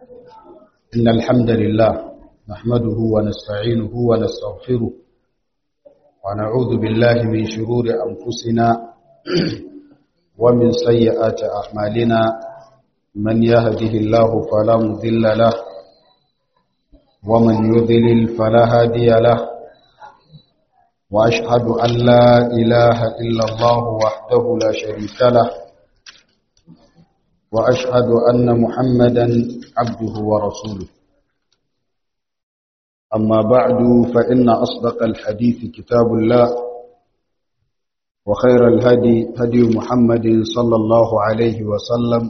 إن الحمد لله نحمده ونستعينه ونستغفره ونعوذ بالله من شرور أنفسنا ومن سيئات أعمالنا من يهده الله فلا مذل له ومن يذلل فلا هادي له وأشهد أن لا إله إلا الله وحده لا شريك له وأشهد أن محمدا عبده ورسوله أما بعد فإن أصدق الحديث كتاب الله وخير الهدي هدي محمد صلى الله عليه وسلم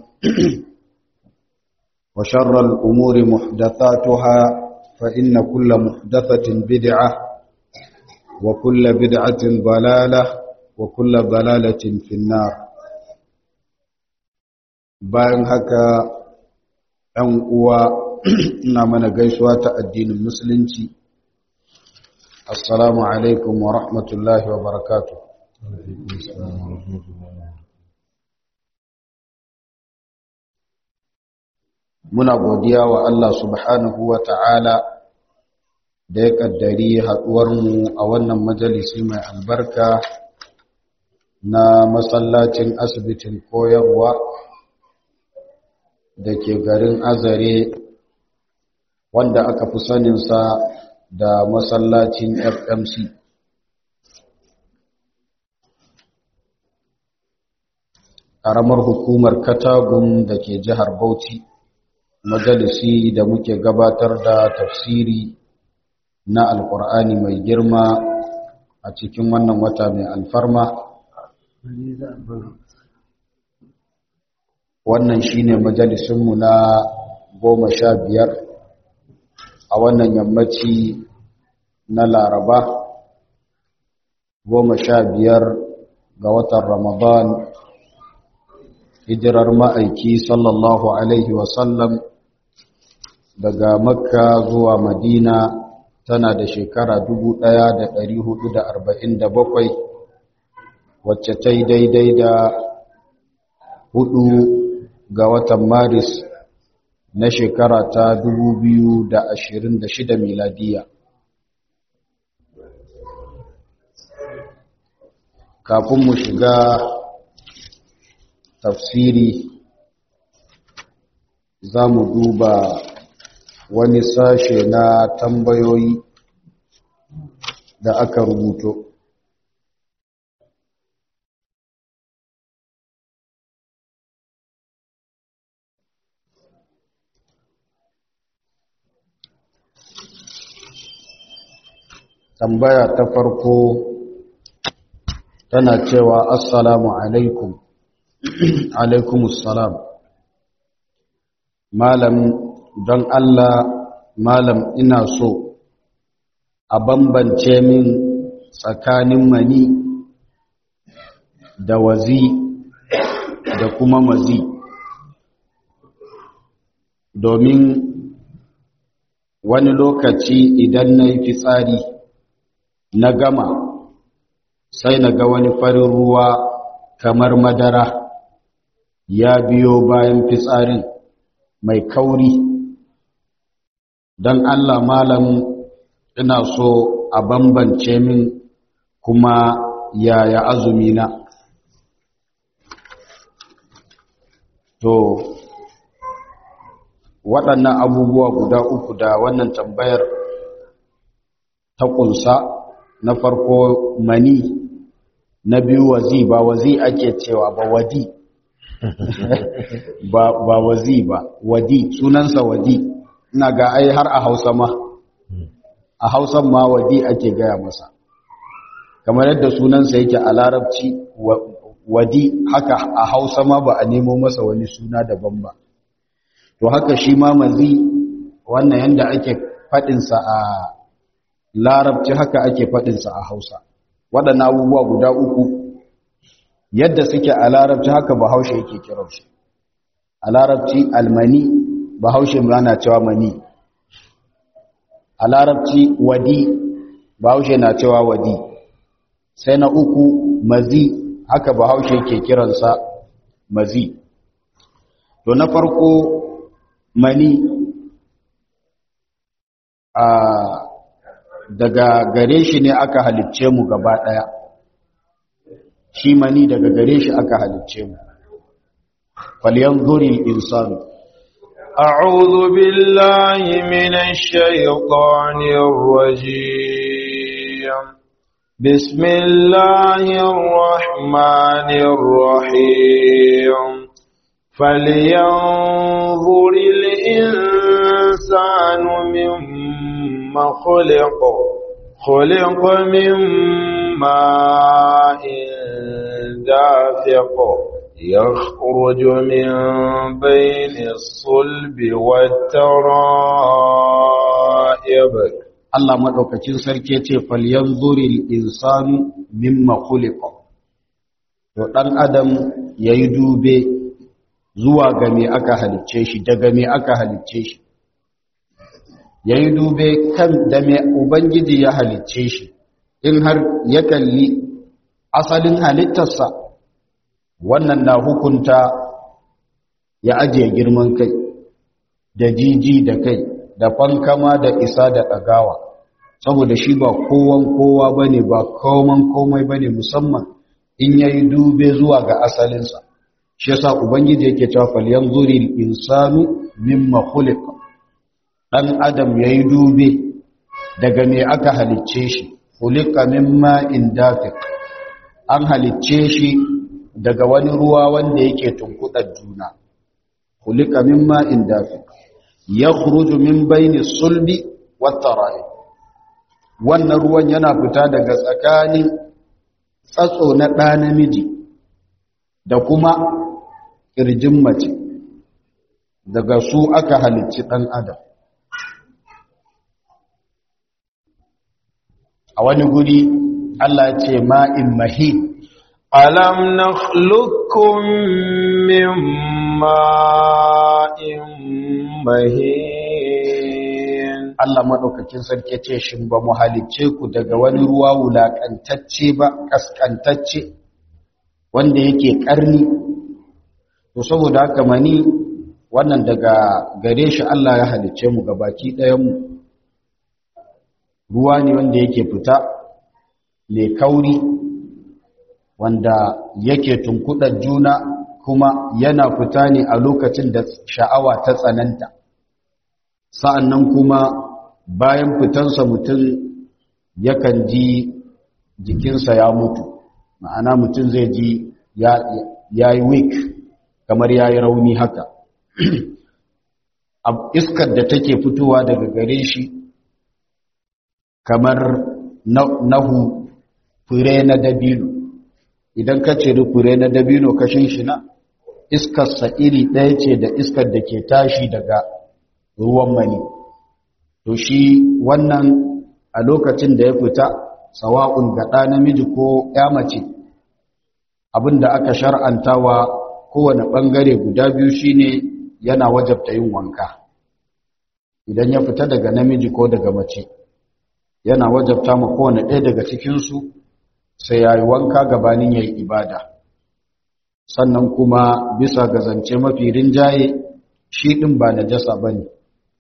وشر الأمور محدثاتها فإن كل محدثة بدعة وكل بدعة ضلالة وكل ضلالة في النار bayan haka ‘yan uwa ina mana gaisuwa ta addinin musulunci assalamu alaikum wa rahmatullahi wa barakatu muna godiya wa Allah subhanahu wa ta'ala da ya ƙaddari haɗuwarmu a wannan majalisi mai albarka na masallacin asibitin koyarwa da ke garin azare wanda aka fi saninsa da masallacin fmc ƙaramar hukumar katagun da ke jihar bauchi majalisi da muke gabatar da tafsiri na alkur'ani mai girma a cikin wannan wata mai alfarma wannan shine majalisunmu na goma sha biyar a wannan yammaci na laraba goma sha biyar ga watan ramadan hijirar ma'aiki sallallahu alaihi wasallam daga makka zuwa madina tana da shekara bakwai, wacce ta yi daidai da hudu ga watan maris na shekara ta shida miladiya kafin mu shiga tafsiri za mu duba wani sashe na tambayoyi da aka rubuto tambaya ta farko tana cewa assalamu alaikum alaikumussalam malam don Allah malam ina so a bambance min tsakanin mani da wazi da kuma mazi domin wani lokaci idan na yi fitsari na gama sai na ga wani farin ruwa kamar madara ya biyo bayan fitsarin mai kauri don Allah malam ina so a bambance min kuma yaya azumina to waɗannan abubuwa guda uku da wannan tambayar ta ƙunsa na farko mani na biyu wazi ba wazi ake cewa ba wadi ba, ba wazi ba wadi sunansa wadi ina ga ai har a hausa ma a hausan ma wadi ake gaya masa kamar yadda sunansa yake a larabci wadi haka a hausa ma ba a nemo masa wani suna daban ba to haka shi ma mazi wannan yadda ake faɗinsa a larabci haka ake faɗinsa a hausa waɗannan abubuwa guda uku yadda suke a larabci haka bahaushe yake kiransu a larabci almani bahaushe na cewa mani a larabci wadi bahaushe na cewa wadi sai na uku mazi haka bahaushe yake kiransa mazi to na farko mani a daga gare shi ne aka halicce mu gaba ɗaya shi mani daga gare shi aka halicce mu falyanzuri insanu أعوذ بالله من الشيطان الرجيم بسم الله الرحمن الرحيم فلينظر الإنسان مما خلق خلق من ماء دافق يخرج من بين الصلب والترائب Allah madaukakin sarki yace falyanzuril insanu mimma khuliqa to dan adam yayi dube zuwa ga me aka halicce shi daga me aka halicce shi yayi dube kan da me ubangiji ya halicce shi in har ya kalli asalin halittarsa wannan na hukunta ya ajiye girman kai da jiji da kai da fankama da isa da ɗagawa saboda shi ba kowan kowa ba ne ba koman komai ba ne musamman in ya yi dube zuwa ga asalinsa shi yasa ubangiji yake cewa falyan zuri insanu mimma khuliqa dan adam yayi dube daga me aka halicce shi khuliqa mimma indafiq an halicce shi daga wani ruwa wanda yake tunkudar juna khuliqa mimma indafiq yakhruju min baini sulbi wat tara'ib wannan ruwan yana fita daga tsakanin tsatso na ɗa namiji da kuma ƙirjin mace daga su aka halicci ɗan adam a wani guri Allah ce ma'in mahi alam nakhluqukum min ma'in mahin Allah maɗaukakin sarki ce shin ba mu halicce ku daga wani ruwa wulaƙantacce ba ƙasƙantacce wanda yake ƙarni to saboda haka mani wannan daga gare shi Allah ya halicce mu gabaki ɗayanmu ruwa ne wanda yake fita mai kauri wanda yake tunkuɗar juna kuma yana fita ne a lokacin da sha'awa ta tsananta sa'annan kuma bayan fitansa mutum yakan ji jikinsa ya mutu ma'ana mutum zai ji ya yi weak kamar ya yi rauni haka iskar da take fitowa daga gare shi kamar nahu fure na dabino idan ka ciri fure na dabino kashin shi na iskarsa iri ɗaya ce da iskar da ke tashi daga ruwan mani to shi wannan a lokacin da ya fita sawa'un ga ɗa namiji ko ya mace abinda aka shar'antawa kowane ɓangare guda biyu shine yana wajabta yin wanka idan ya fita daga namiji ko daga mace yana wajabta ma kowane ɗaya daga cikinsu sai ya yi wanka gabanin ya yi ibada sannan kuma bisa ga zance mafi rinjaye shi ɗin ba na jasa ba ne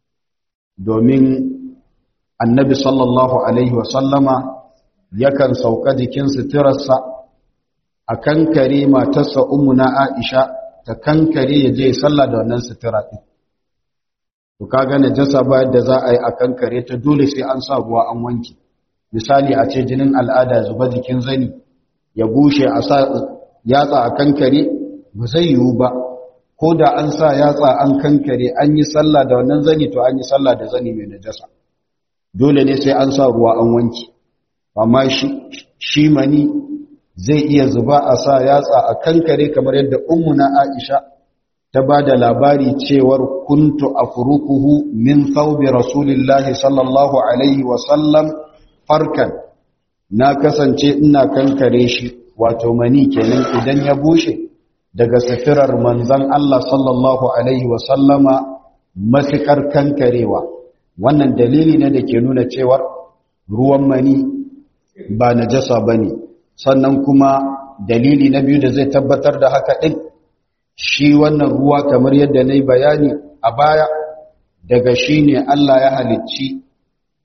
domin annabi sallallahu alaihi wasallama yakan sauka jikin suturarsa a kankare matarsa umuna aisha ta kankare ya je sallah da wannan sutura ɗin to kaga najasa ba yadda za a yi a kankare ta dole sai an sa ruwa an wanke misali a ce jinin al'ada zuba jikin zani ya bushe a sa yatsa a kankare ba zai yiwu ba ko da an sa yatsa an kankare an yi sallah da wannan zani to an yi sallah da zani mai najasa dole ne sai an sa ruwa an wanke amma shi mani zai iya zuba a sa yatsa a kankare kamar yadda ummuna Aisha ta ba da labari cewar kuntu afrukuhu min thawbi rasulillahi sallallahu alaihi wa sallam farkan na kasance ina kankare shi wato mani kenan idan ya bushe daga safirar manzon Allah sallallahu alaihi wa sallama masikar kankarewa wannan dalili ne da ke nuna cewar ruwan mani ba najasa bane sannan kuma dalili na biyu da zai tabbatar da haka din shi wannan ruwa kamar yadda na yi bayani a baya daga shi ne Allah ya halicci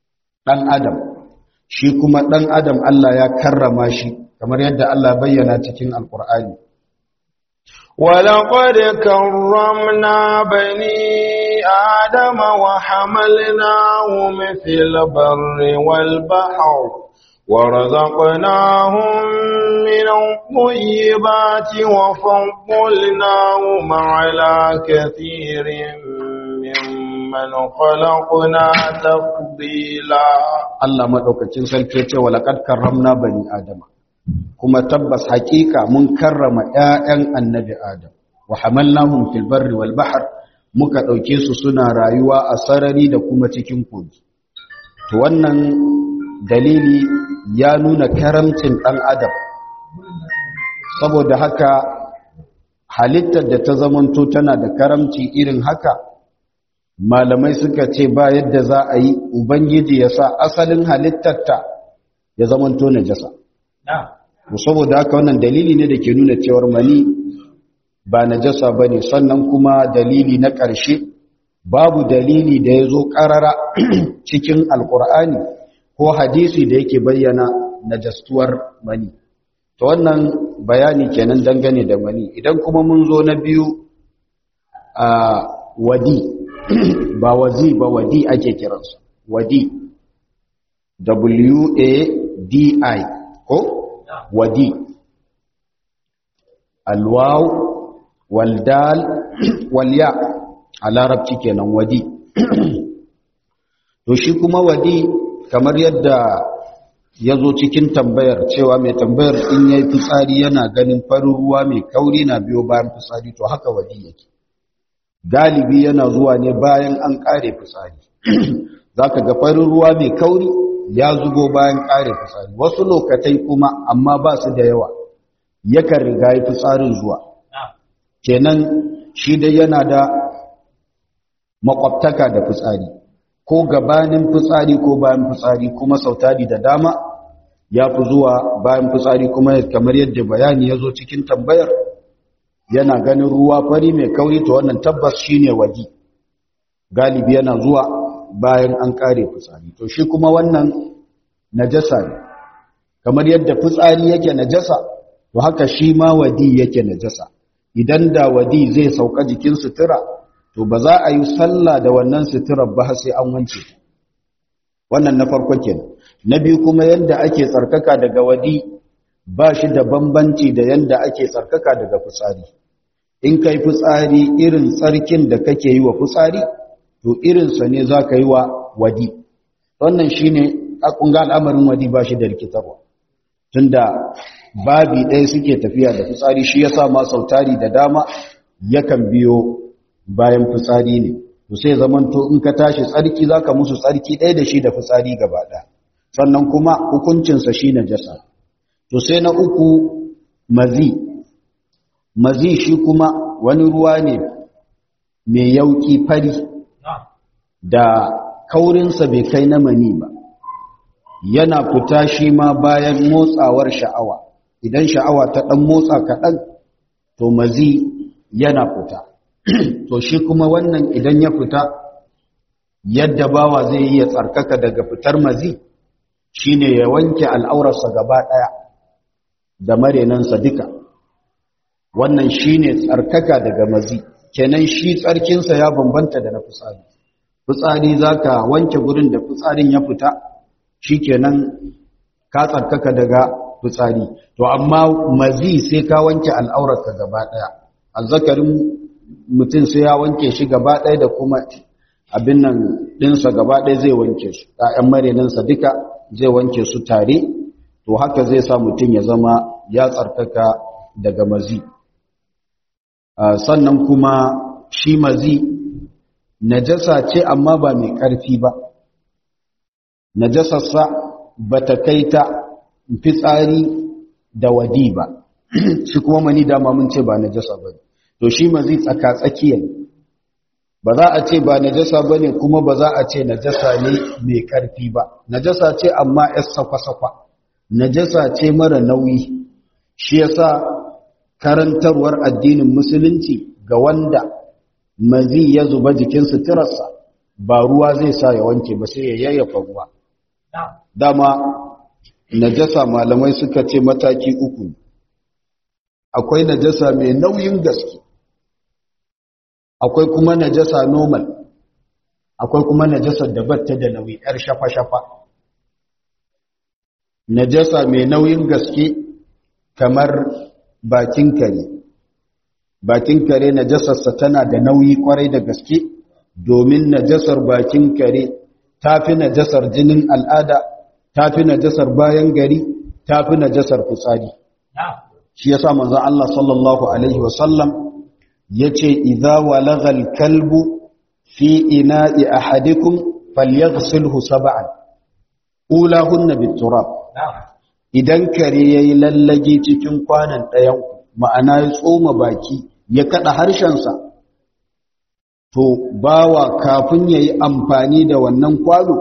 ɗan adam shi kuma ɗan adam Allah ya karrama shi kamar yadda Allah bayyana cikin alkur'ani ولقد كرمنا بني آدم وحملناهم في البر والبحر ورزقناهم من الطيبات وفضلناهم على كثير ممن خلقنا تفضيلا Allah maɗaukacin sarki ya ce wa laƙad karramna bani adama kuma tabbas haƙiƙa mun karrama ‘ya'yan annabi adam wa hamalnahum fil barri wal bahr muka ɗauke su suna rayuwa a sarari da kuma cikin kogi to wannan dalili ya nuna karamcin ɗan adam saboda haka halittar da ta zamanto tana da karamci irin haka malamai suka ce ba yadda za a yi ubangiji ya sa asalin halittarta ya zamanto najasa saboda haka wannan dalili ne da ke nuna cewar mani ba najasa ba ne sannan kuma dalili na ƙarshe babu dalili da ya zo ƙarara cikin alƙur'ani ko hadisi da yake bayyana najastuwar mani ta wannan bayani kenan dangane da mani idan kuma mun zo na biyu a wadi ba wazi ba wadi ake kiransa wadi w-a-d-i ko wadi alwaw waldal walya a larabci kenan wadi to shi kuma wadi kamar yadda ya zo cikin tambayar cewa mai tambayar in ya yi fitsari yana ganin farin ruwa mai kauri na biyo bayan fitsari to haka wadi yake galibi yana zuwa ne bayan an kare fitsari za ka ga farin ruwa mai kauri ya zubo bayan kare fitsari wasu lokatai kuma amma ba su da yawa yakan riga yi fitsarin zuwa kenan shi dai yana da makwabtaka da fitsari ko gabanin fitsari ko bayan fitsari kuma sautari da dama ya fi zuwa bayan fitsari kuma kamar yadda bayani ya zo cikin tambayar yana ganin ruwa fari mai kauri to wannan tabbas shine waji galibi yana zuwa bayan an kare fitsari to shi kuma wannan najasa ne kamar yadda fitsari yake najasa to haka shi ma wadi yake najasa idan da wadi zai sauka jikin sutura to ba za a yi sallah da wannan suturar ba sai an wanke wannan na farko kenan na biyu kuma yadda ake tsarkaka daga wadi ba shi da bambanci da yadda ake tsarkaka daga fitsari in kai fitsari irin tsarkin da kake yi wa fitsari to irinsa ne za ka yi wa wadi wannan shi ne ga al'amarin wadi ba shi da rikitarwa tunda babi ɗaya suke tafiya da fitsari shi ya sa ma sautari da dama yakan biyo bayan fitsari ne to sai zamanto in ka tashi tsarki za ka musu tsarki ɗaya da shi da fitsari gaba ɗaya sannan kuma hukuncinsa shi na jasa to sai na uku mazi mazi shi kuma wani ruwa ne mai yauki fari da kaurinsa bai kai na mani ba yana fita shi ma bayan motsawar sha'awa idan sha'awa ta ɗan motsa kaɗan to mazi yana fita to shi kuma wannan idan ya fita yadda bawa zai yi ya tsarkaka daga fitar mazi shine ya wanke al'aurarsa gaba ɗaya da marenansa duka wannan shine tsarkaka daga mazi kenan shi tsarkinsa ya bambanta da na fitsari fitsari zaka wanke gurin da fitsarin ya fita shikenan ka tsarkaka daga fitsari to amma mazi sai ka wanke al'aurarka gaba daya azzakarin mutum sai ya wanke shi gaba daya da kuma abin nan dinsa gaba daya zai wanke su ƴaƴan marenansa duka zai wanke su tare to haka zai sa mutum ya zama ya tsarkaka daga mazi sannan kuma shi mazi najasa ce amma ba mai ƙarfi ba najasarsa ba ta kai ta fitsari da wadi ba shi kuma mani dama mun ce ba najasa ba to shi mazi tsaka-tsakiya ba za a ce ba najasa ba ne kuma ba za a ce najasa ne mai ƙarfi ba najasa ce amma yar sakwa-sakwa najasa ce mara nauyi shi yasa karantarwar addinin musulunci ga wanda mazi ya zuba jikin suturarsa ba ruwa zai sa ya wanke ba sai ya yayyafa ruwa dama najasa malamai suka ce mataki uku akwai najasa mai nauyin gaske akwai kuma najasa normal akwai kuma najasar da batta da nauyi yar shafa-shafa najasa mai nauyin gaske kamar bakin kare bakin kare najasarsa tana da nauyi kwarai da gaske domin najasar bakin kare tafi najasar jinin al'ada tafi najasar bayan gari tafi najasar fitsari shi yasa manzon Allah sallallahu alaihi wasallam yace idza walagal kalbu fi ina'i ahadikum falyaghsilhu sab'an ulahunna biturab idan kare yayi lallage cikin kwanan ɗayan ma'ana ya tsoma baki ya kada harshensa to bawa kafin yayi amfani da wannan kwano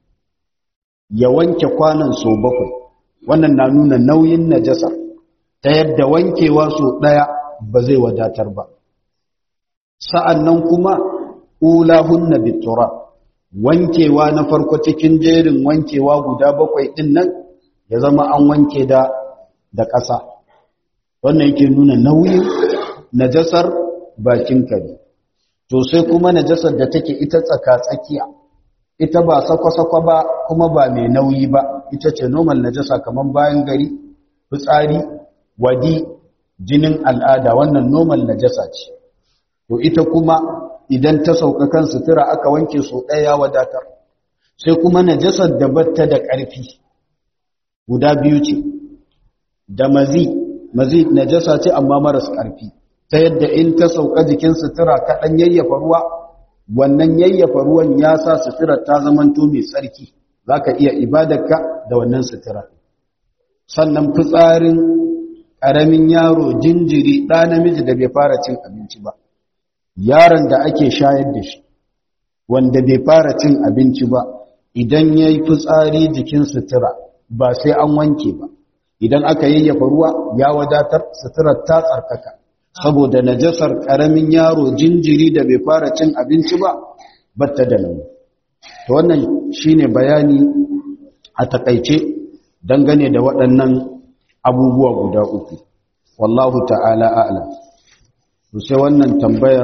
ya wanke kwanan so bakwai wannan na nuna nauyin najasa ta yadda wankewa so ɗaya ba zai wadatar ba sa'annan kuma ulahunna biturab wankewa na farko cikin jerin wankewa guda bakwai ɗin nan ya zama an wanke da da ƙasa wannan yake nuna nauyin najasar bakin kare to sai kuma najasar da take ita tsaka tsakiya ita ba sakwa-sakwa ba kuma ba mai nauyi ba ita ce normal najasa kamar bayan gari fitsari wadi jinin al'ada wannan normal najasa ce to ita kuma idan ta sauka kan sutura aka wanke so ɗaya wadatar sai kuma najasar da batta da ƙarfi guda biyu ce da mazi mazi najasa ce amma maras ƙarfi ta yadda in ta sauka jikin sutura kaɗan yayyafa ruwa wannan yayyafa ruwan ya sa sutura ta zamanto mai tsarki za ka iya ibadarka da wannan sutura sannan fitsarin ƙaramin yaro jinjiri ɗa namiji da bai fara cin abinci ba yaron da ake shayar da shi wanda bai fara cin abinci ba idan ya yi fitsari jikin sutura ba sai an wanke ba idan aka yayyafa ruwa ya wadatar suturar ta tsarkaka saboda najasar ƙaramin yaro jinjiri da bai fara cin abinci ba batta da nauyi to wannan shine bayani a takaice dangane da waɗannan abubuwa guda uku wallahu ta'ala a'lam to sai wannan tambayar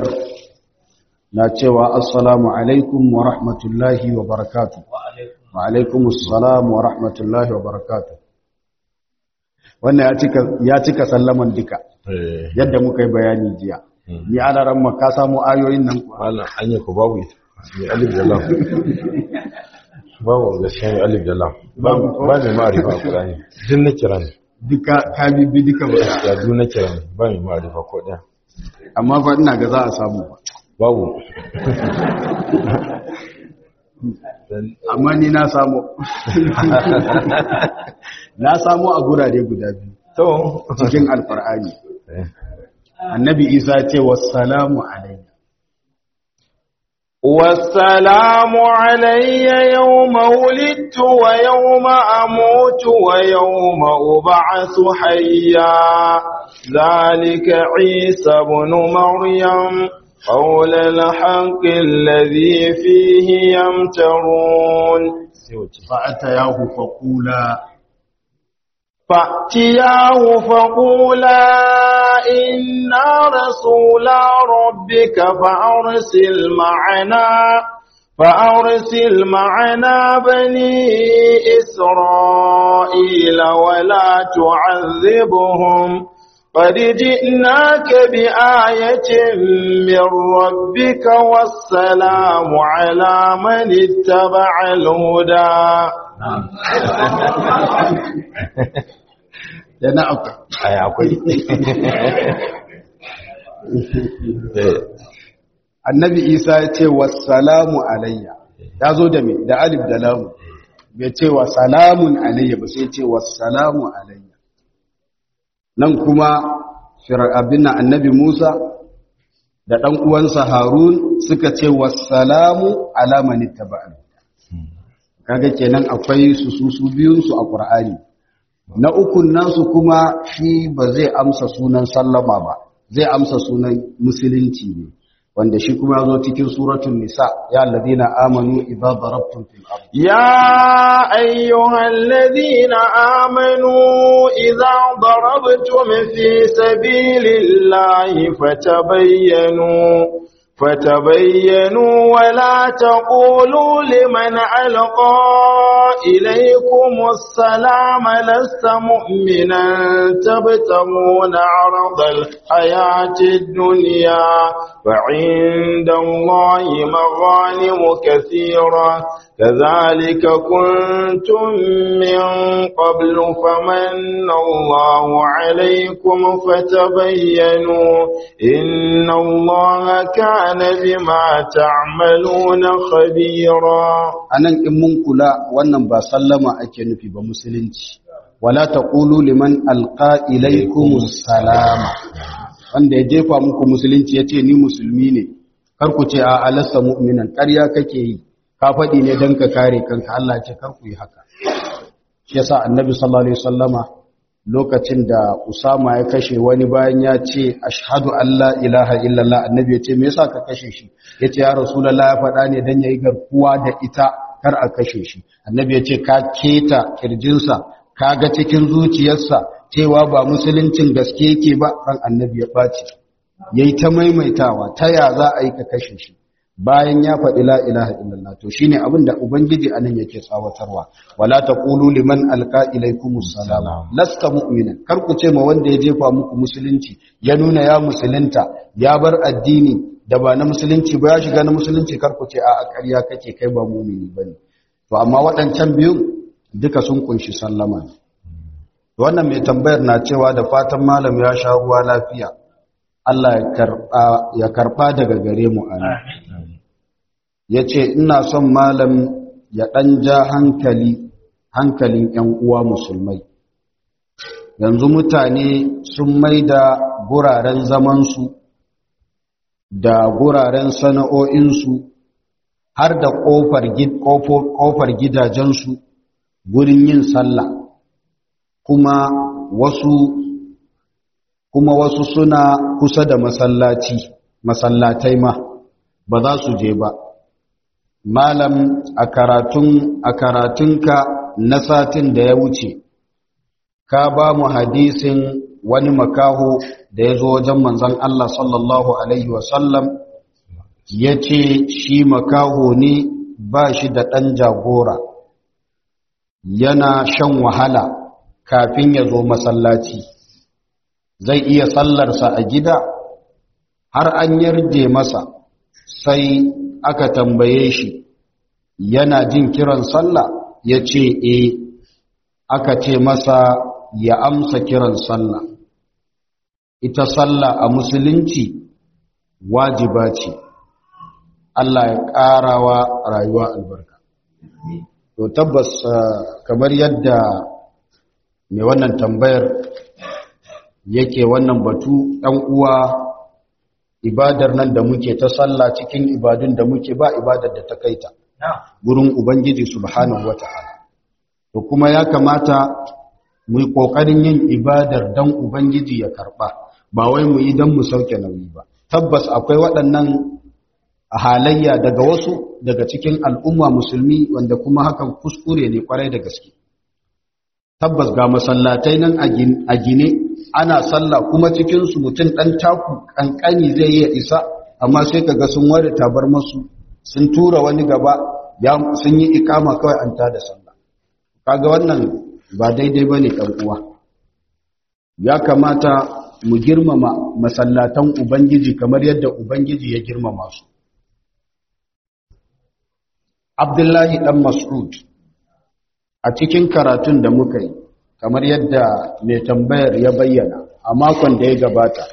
na cewa assalamu alaikum wa rahmatullahi wa barakatuh wa alaikum assalam wa rahmatullahi wa barakatuh wannan ya cika ya cika sallaman duka yadda muka yi bayani jiya ni alaran ma ka samu ayoyin nan wannan hanya ku babu ita mai alif da lam babu gaskiya mai alif da lam ba mai ma'arifa a kurani duk na kira ne duka ka bibbi duka ba ya duk na kira ne ba mai ma'arifa ko ɗaya amma fa ina ga za a samu ba babu amma ni na samu na samu a gurare guda biyu to cikin alfar'ani annabi isa ce wassalamu alayya والسلام علي يوم ولدت ويوم أموت ويوم أبعث حيا ذلك عيسى بن مريم قول الحق الذي فيه يمترون فأتياه فقولا فأتياه فقولا إنا رسولا ربك فأرسل معنا فأرسل معنا بني إسرائيل ولا تعذبهم قد جئناك بآية من ربك والسلام على من اتبع الهدى yana akwai ai akwai annabi isa ya ce wassalamu alayya ya zo da me da alif da lamu bai ce wa salamun alayya ba sai ce wassalamu alayya nan kuma fir'abin annabi musa da ɗan uwansa harun suka ce wassalamu ala man ittaba'al kaga kenan akwai su su su biyun su a qur'ani na ukun nasu kuma shi ba zai amsa sunan sallama ba zai amsa sunan musulunci ne wanda shi kuma ya zo cikin suratul nisa ya alladhina amanu idza darabtum fil ard يا أيها الذين آمنوا إذا ضربتم في سبيل الله فتبينوا فتبينوا ولا تقولوا لمن ألقى إليكم السلام لست مؤمنا تبتغون عرض الحياة الدنيا فعند الله مغانم كثيرة كذلك كنتم من قبل فمن الله عليكم فتبينوا إن الله كان بما تعملون خبيرا anan in mun kula wannan ba sallama ake nufi ba musulunci wala taqulu liman alqa ilaykumus salama wanda ya jefa muku musulunci yace ni musulmi ne kar ku ce a alasta mu'minan ƙarya kake yi ka faɗi ne don ka kare kanka Allah ce kar ku yi haka shi yasa annabi sallallahu alaihi wasallama lokacin da Usama ya kashe wani bayan ya ce ashhadu an la ilaha illallah annabi ya ce me yasa ka kashe shi yace ya rasulullah ya faɗa ne dan yayi garkuwa da ita kar a kashe shi annabi ya ce ka keta kirjinsa ka ga cikin zuciyarsa cewa ba musuluncin gaske yake ba ran annabi ya ɓaci yayi ta maimaitawa ta ya za a yi ka kashe shi bayan ya faɗi la ilaha illallah to shine abin da ubangiji anan yake tsawatarwa wala taqulu liman alqa ilaykumus salama lasta mu'minan kar ku ce ma wanda ya jefa muku musulunci ya nuna ya musulunta ya bar addini da ba na musulunci ba ya shiga na musulunci kar ku ce a ƙarya kake kai ba mu'mini bane to amma waɗancan biyun duka sun kunshi sallama ne wannan mai tambayar na cewa da fatan malam ya sha ruwa lafiya Allah ya karɓa daga gare mu amin ya ce ina son malam ya ɗan ja hankali hankalin ‘yan uwa musulmai yanzu mutane sun mai da guraren zamansu da guraren sana'o'insu har da ƙofar gidajensu gurin yin sallah kuma wasu kuma wasu suna kusa da masallaci masallatai ma ba za su je ba malam a karatun a karatunka na satin da ya wuce ka ba mu hadisin wani makaho da ya zo wajen manzon Allah sallallahu alaihi wasallam ya ce shi makaho ne ba shi da ɗan jagora yana shan wahala kafin ya zo masallaci zai iya sallarsa a gida har an yarje masa sai aka tambaye shi yana jin kiran sallah ya ce e aka ce masa ya amsa kiran sallah ita sallah a musulunci wajiba ce Allah ya ƙarawa rayuwa albarka to tabbas kamar yadda mai wannan tambayar yake wannan batu ɗan uwa ibadar nan da muke ta sallah cikin ibadun da muke ba ibadar da ta kaita gurin ubangiji subhanahu wata'ala to kuma ya kamata mu yi kokarin yin ibadar dan ubangiji ya karba ba wai mu yi dan mu sauke nauyi ba tabbas akwai waɗannan halayya daga wasu daga cikin al'umma musulmi wanda kuma hakan kuskure ne kwarai da gaske tabbas ga masallatai nan a gine ana sallah kuma cikinsu mutum ɗan taku ƙanƙani zai iya isa amma sai kaga sun ware tabar masu sun tura wani gaba sun yi ikama kawai an tada sallah kaga wannan ba daidai ba ne uwa ya kamata mu girmama masallatan ubangiji kamar yadda ubangiji ya girmama su abdullahi ɗan mas'ud a cikin karatun da muka yi kamar yadda mai tambayar ya bayyana a makon da ya gabata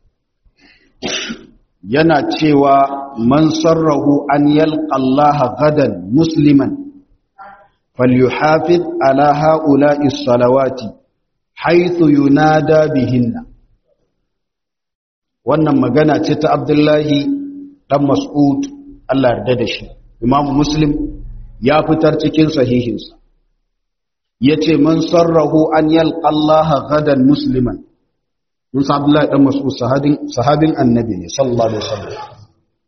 yana cewa man sarrahu an yalqa Allah gadan musliman falyuhafiz ala haula'i salawati haythu yunada bihinna wannan magana ce ta Abdullahi dan Mas'ud Allah yarda da shi Imam Muslim ya fitar cikin sahihinsa ya ce man sarrahu an yalqa Allah gadan musliman mun sa Abdullahi dan Mas'ud sahabin sahabin annabi ne sallallahu alaihi wasallam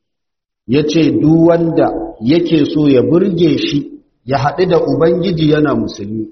yace duk wanda yake so ya burge shi ya haɗu da ubangiji yana musulmi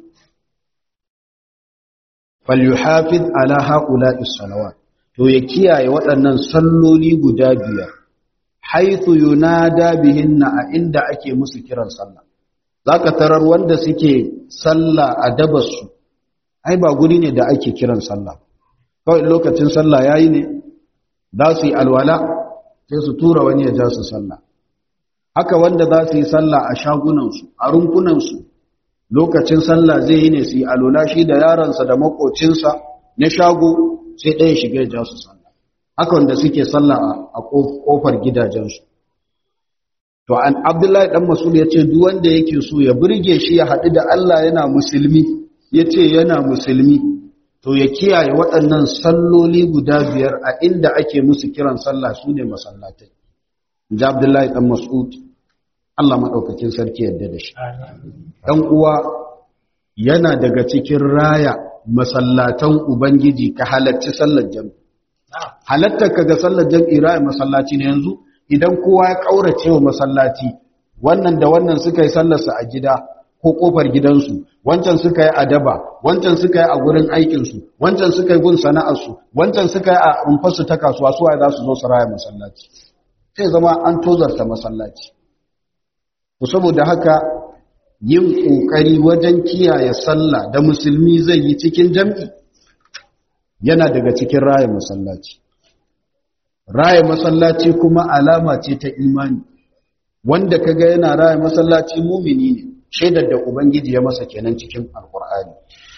falyuhafiz ala haula'i salawat to ya kiyaye waɗannan salloli guda biyar haithu yunada bihinna a inda ake musu kiran sallah zaka tarar wanda suke sallah a dabarsu ai ba guri ne da ake kiran sallah kawai lokacin sallah yayi ne za su yi alwala sai su tura wani ya ja su sallah haka wanda za su yi sallah a shagunansu a rumfunansu lokacin sallah zai yi ne su yi alwala shi da yaransa da makocinsa na shago sai ɗaya shiga ya ja su sallah haka wanda suke sallah a kofar gidajensu to an abdullahi dan masul ya ce duk wanda yake so ya burge shi ya haɗu da Allah yana musulmi ya ce yana musulmi to ya kiyaye waɗannan salloli guda biyar a inda ake musu kiran sallah su ne masallatai ji abdullahi dan mas'ud Allah maɗaukakin sarki yadda da shi ɗan uwa yana daga cikin raya masallatan ubangiji ka halarci sallar jami'i halattar ka ga sallar jam'i ra'ayi masallaci ne yanzu idan kowa ya kaurace wa masallaci wannan da wannan suka yi sallarsa a gida ko kofar gidansu wancan suka yi a daba wancan suka yi a gurin aikinsu wancan suka yi gun sana'arsu wancan suka yi a rumfarsu ta kasuwa su za su zo su raya masallaci sai zama an tozarta masallaci to saboda haka yin kokari wajen kiyaye sallah da musulmi zai yi cikin jam'i yana daga cikin raya masallaci raya masallaci kuma alama ce ta imani wanda kaga yana raya masallaci mumini ne shaidar da ubangiji ya masa kenan cikin alkur'ani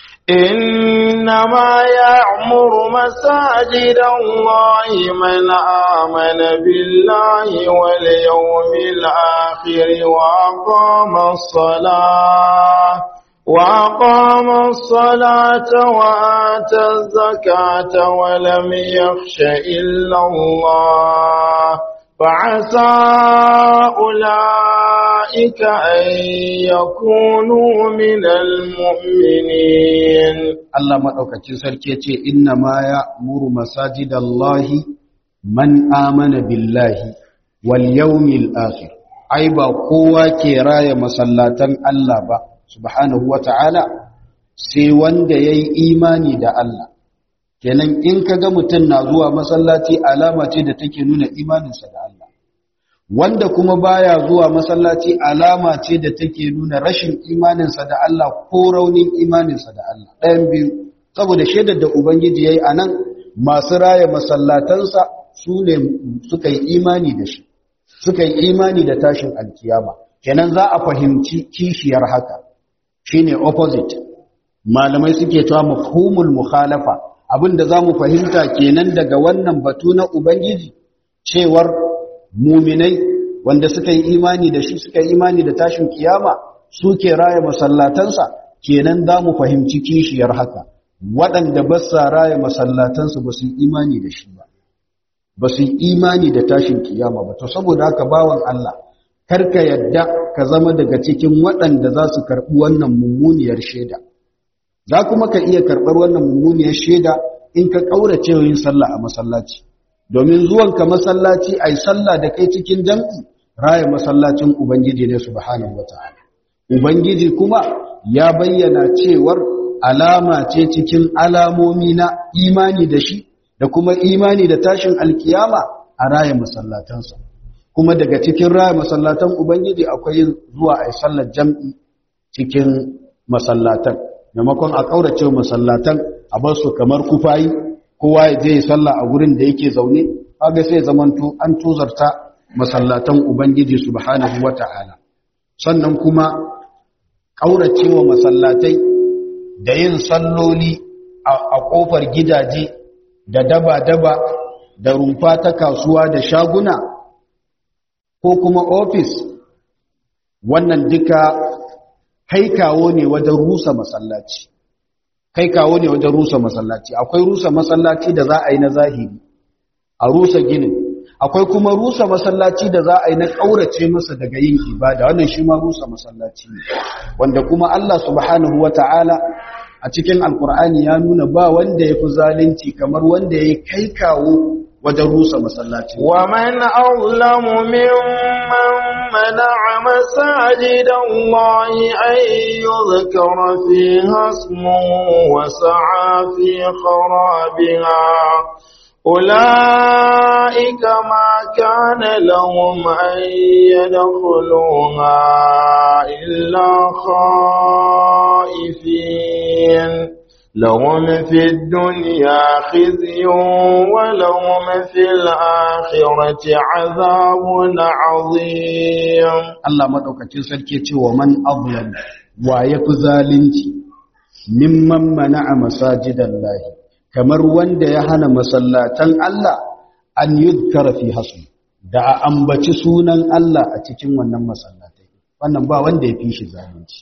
إنما يعمر مساجد الله من آمن بالله واليوم الآخر وأقام الصلاة وأقام الصلاة وآتى الزكاة ولم يخش إلا الله فعسى أولئك أن يكونوا من المؤمنين Allah maɗaukacin sarki ya ce, Inna ma ya muru masajidallahi man amana billahi wal yawmil akhir. Ai, ba kowa ke raya masallatan Allah ba, subhanahu wa ta'ala, sai wanda ya yi imani da Allah. Kenan in ka ga mutum na zuwa masallaci alama ce da take nuna imaninsa da Allah. Wanda kuma baya zuwa masallaci alama ce da take nuna rashin imaninsa da Allah ko raunin imaninsa da Allah. Ɗayan biyu, saboda shaidar da Ubangiji ya yi a nan masu raya masallatansa su ne suka yi imani da shi, suka yi imani da tashin alkiyama. Kenan za a fahimci kishiyar haka. shine opposite malamai suke cewa mafhumul mukhalafa abinda zamu fahimta kenan daga wannan batu na ubangiji cewar muminai wanda suka yi imani da shi suka yi imani da tashin kiyama suke raya masallatansa kenan zamu fahimci kishiyar haka waɗanda ba sa raya masallatansu ba su yi imani da shi ba ba su yi imani da tashin kiyama ba to saboda haka bawan Allah karka yadda ka zama daga cikin waɗanda za su karɓi wannan mummuniyar shaida za kuma ka iya karɓar wannan mummuniyar shaida in ka ƙaurace yin sallah a masallaci domin zuwanka masallaci a yi sallah da kai cikin jam'i raya masallacin ubangiji ne subhanahu wata'ala ubangiji kuma ya bayyana cewar alama ce cikin alamomi na imani da shi da kuma imani da tashin alkiyama a raya masallatansa kuma daga cikin raya masallatan ubangiji akwai yin zuwa a sallar jam'i cikin masallatan maimakon a ƙaurace masallatan a bar su kamar kufayi kowa ya je salla a gurin da yake zaune kaga sai zamanto an tuzarta masallatan ubangiji subhanahu wata'ala sannan kuma ƙaurace wa masallatai da yin salloli a ƙofar gidaje da daba-daba da rumfa ta kasuwa da shaguna ko kuma ofis wannan duka kai kawo ne wajen rusa masallaci kai kawo ne wajen rusa masallaci akwai rusa masallaci da za a yi na zahiri a rusa ginin akwai kuma rusa masallaci da za a yi na ƙaurace masa daga yin ibada wannan shi ma rusa masallaci ne wanda kuma Allah subhanahu wata'ala a cikin alkur'ani ya nuna ba wanda ya fi zalunci kamar wanda ya kai kawo wajen rusa masallaci ومن أظلم ممن منع مساجد الله أن يذكر فيها اسمه وسعى في خرابها أولئك ما كان لهم أن يدخلوها إلا خائفين لهم في الدنيا خزي ولهم في الآخرة عذاب عظيم Allah madaukakin sarki ce wa man azlam wa yafi zalunci mimman mana'a masajidallahi kamar wanda ya hana masallatan Allah an yuzkara fi hasu da a ambaci sunan Allah a cikin wannan masallatai wannan ba wanda ya fi shi zalunci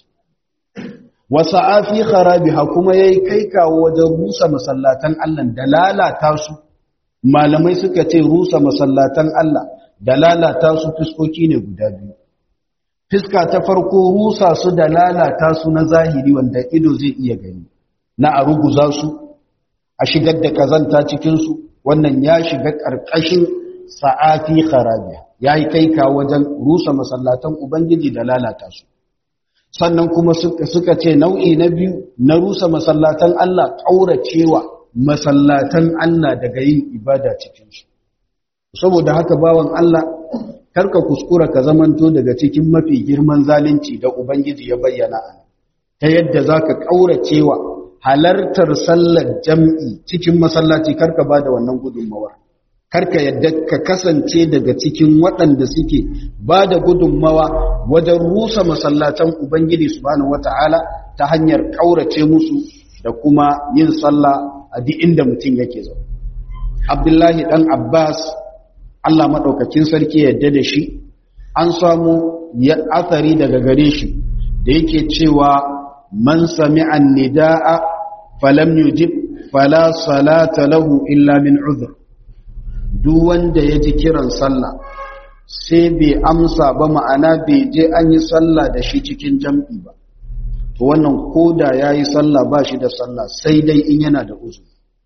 wasa afi kharabiha kuma yayi kai kawo wajen rusa masallatan Allah da lalata su malamai suka ce rusa masallatan Allah da lalata su fiskoki ne guda biyu fiska ta farko rusa su da lalata su na zahiri wanda ido zai iya gani na a ruguza su a shigar da kazanta cikinsu wannan ya shiga ƙarƙashin sa'afi kharabiya ya yi kai ka wajen rusa masallatan ubangiji da lalata su sannan kuma suka ce nau'i na biyu na rusa masallatan Allah ƙauracewa masallatan Allah daga yin ibada cikinsu saboda haka bawan Allah karka kuskura ka zamanto daga cikin mafi girman zalunci da ubangiji ya bayyana ta yadda zaka ƙauracewa halartar sallar jam'i cikin masallaci karka ba da wannan gudunmawar karka yadda ka kasance daga cikin waɗanda suke ba da gudunmawa wajen rusa masallatan ubangiji subhanahu wata'ala ta hanyar ƙaurace musu da kuma yin sallah a duk inda mutum yake zo abdullahi ɗan abbas allah maɗaukakin sarki yadda da shi an samu ya athari daga gare shi da yake cewa man sami'an nida'a falam yujib fala salata lahu illa min udhr duk wanda ya ji kiran sallah sai bai amsa ba ma'ana bai je an yi sallah da shi cikin jam'i ba to wannan koda yayi sallah ba shi da sallah sai dai in yana da uzuri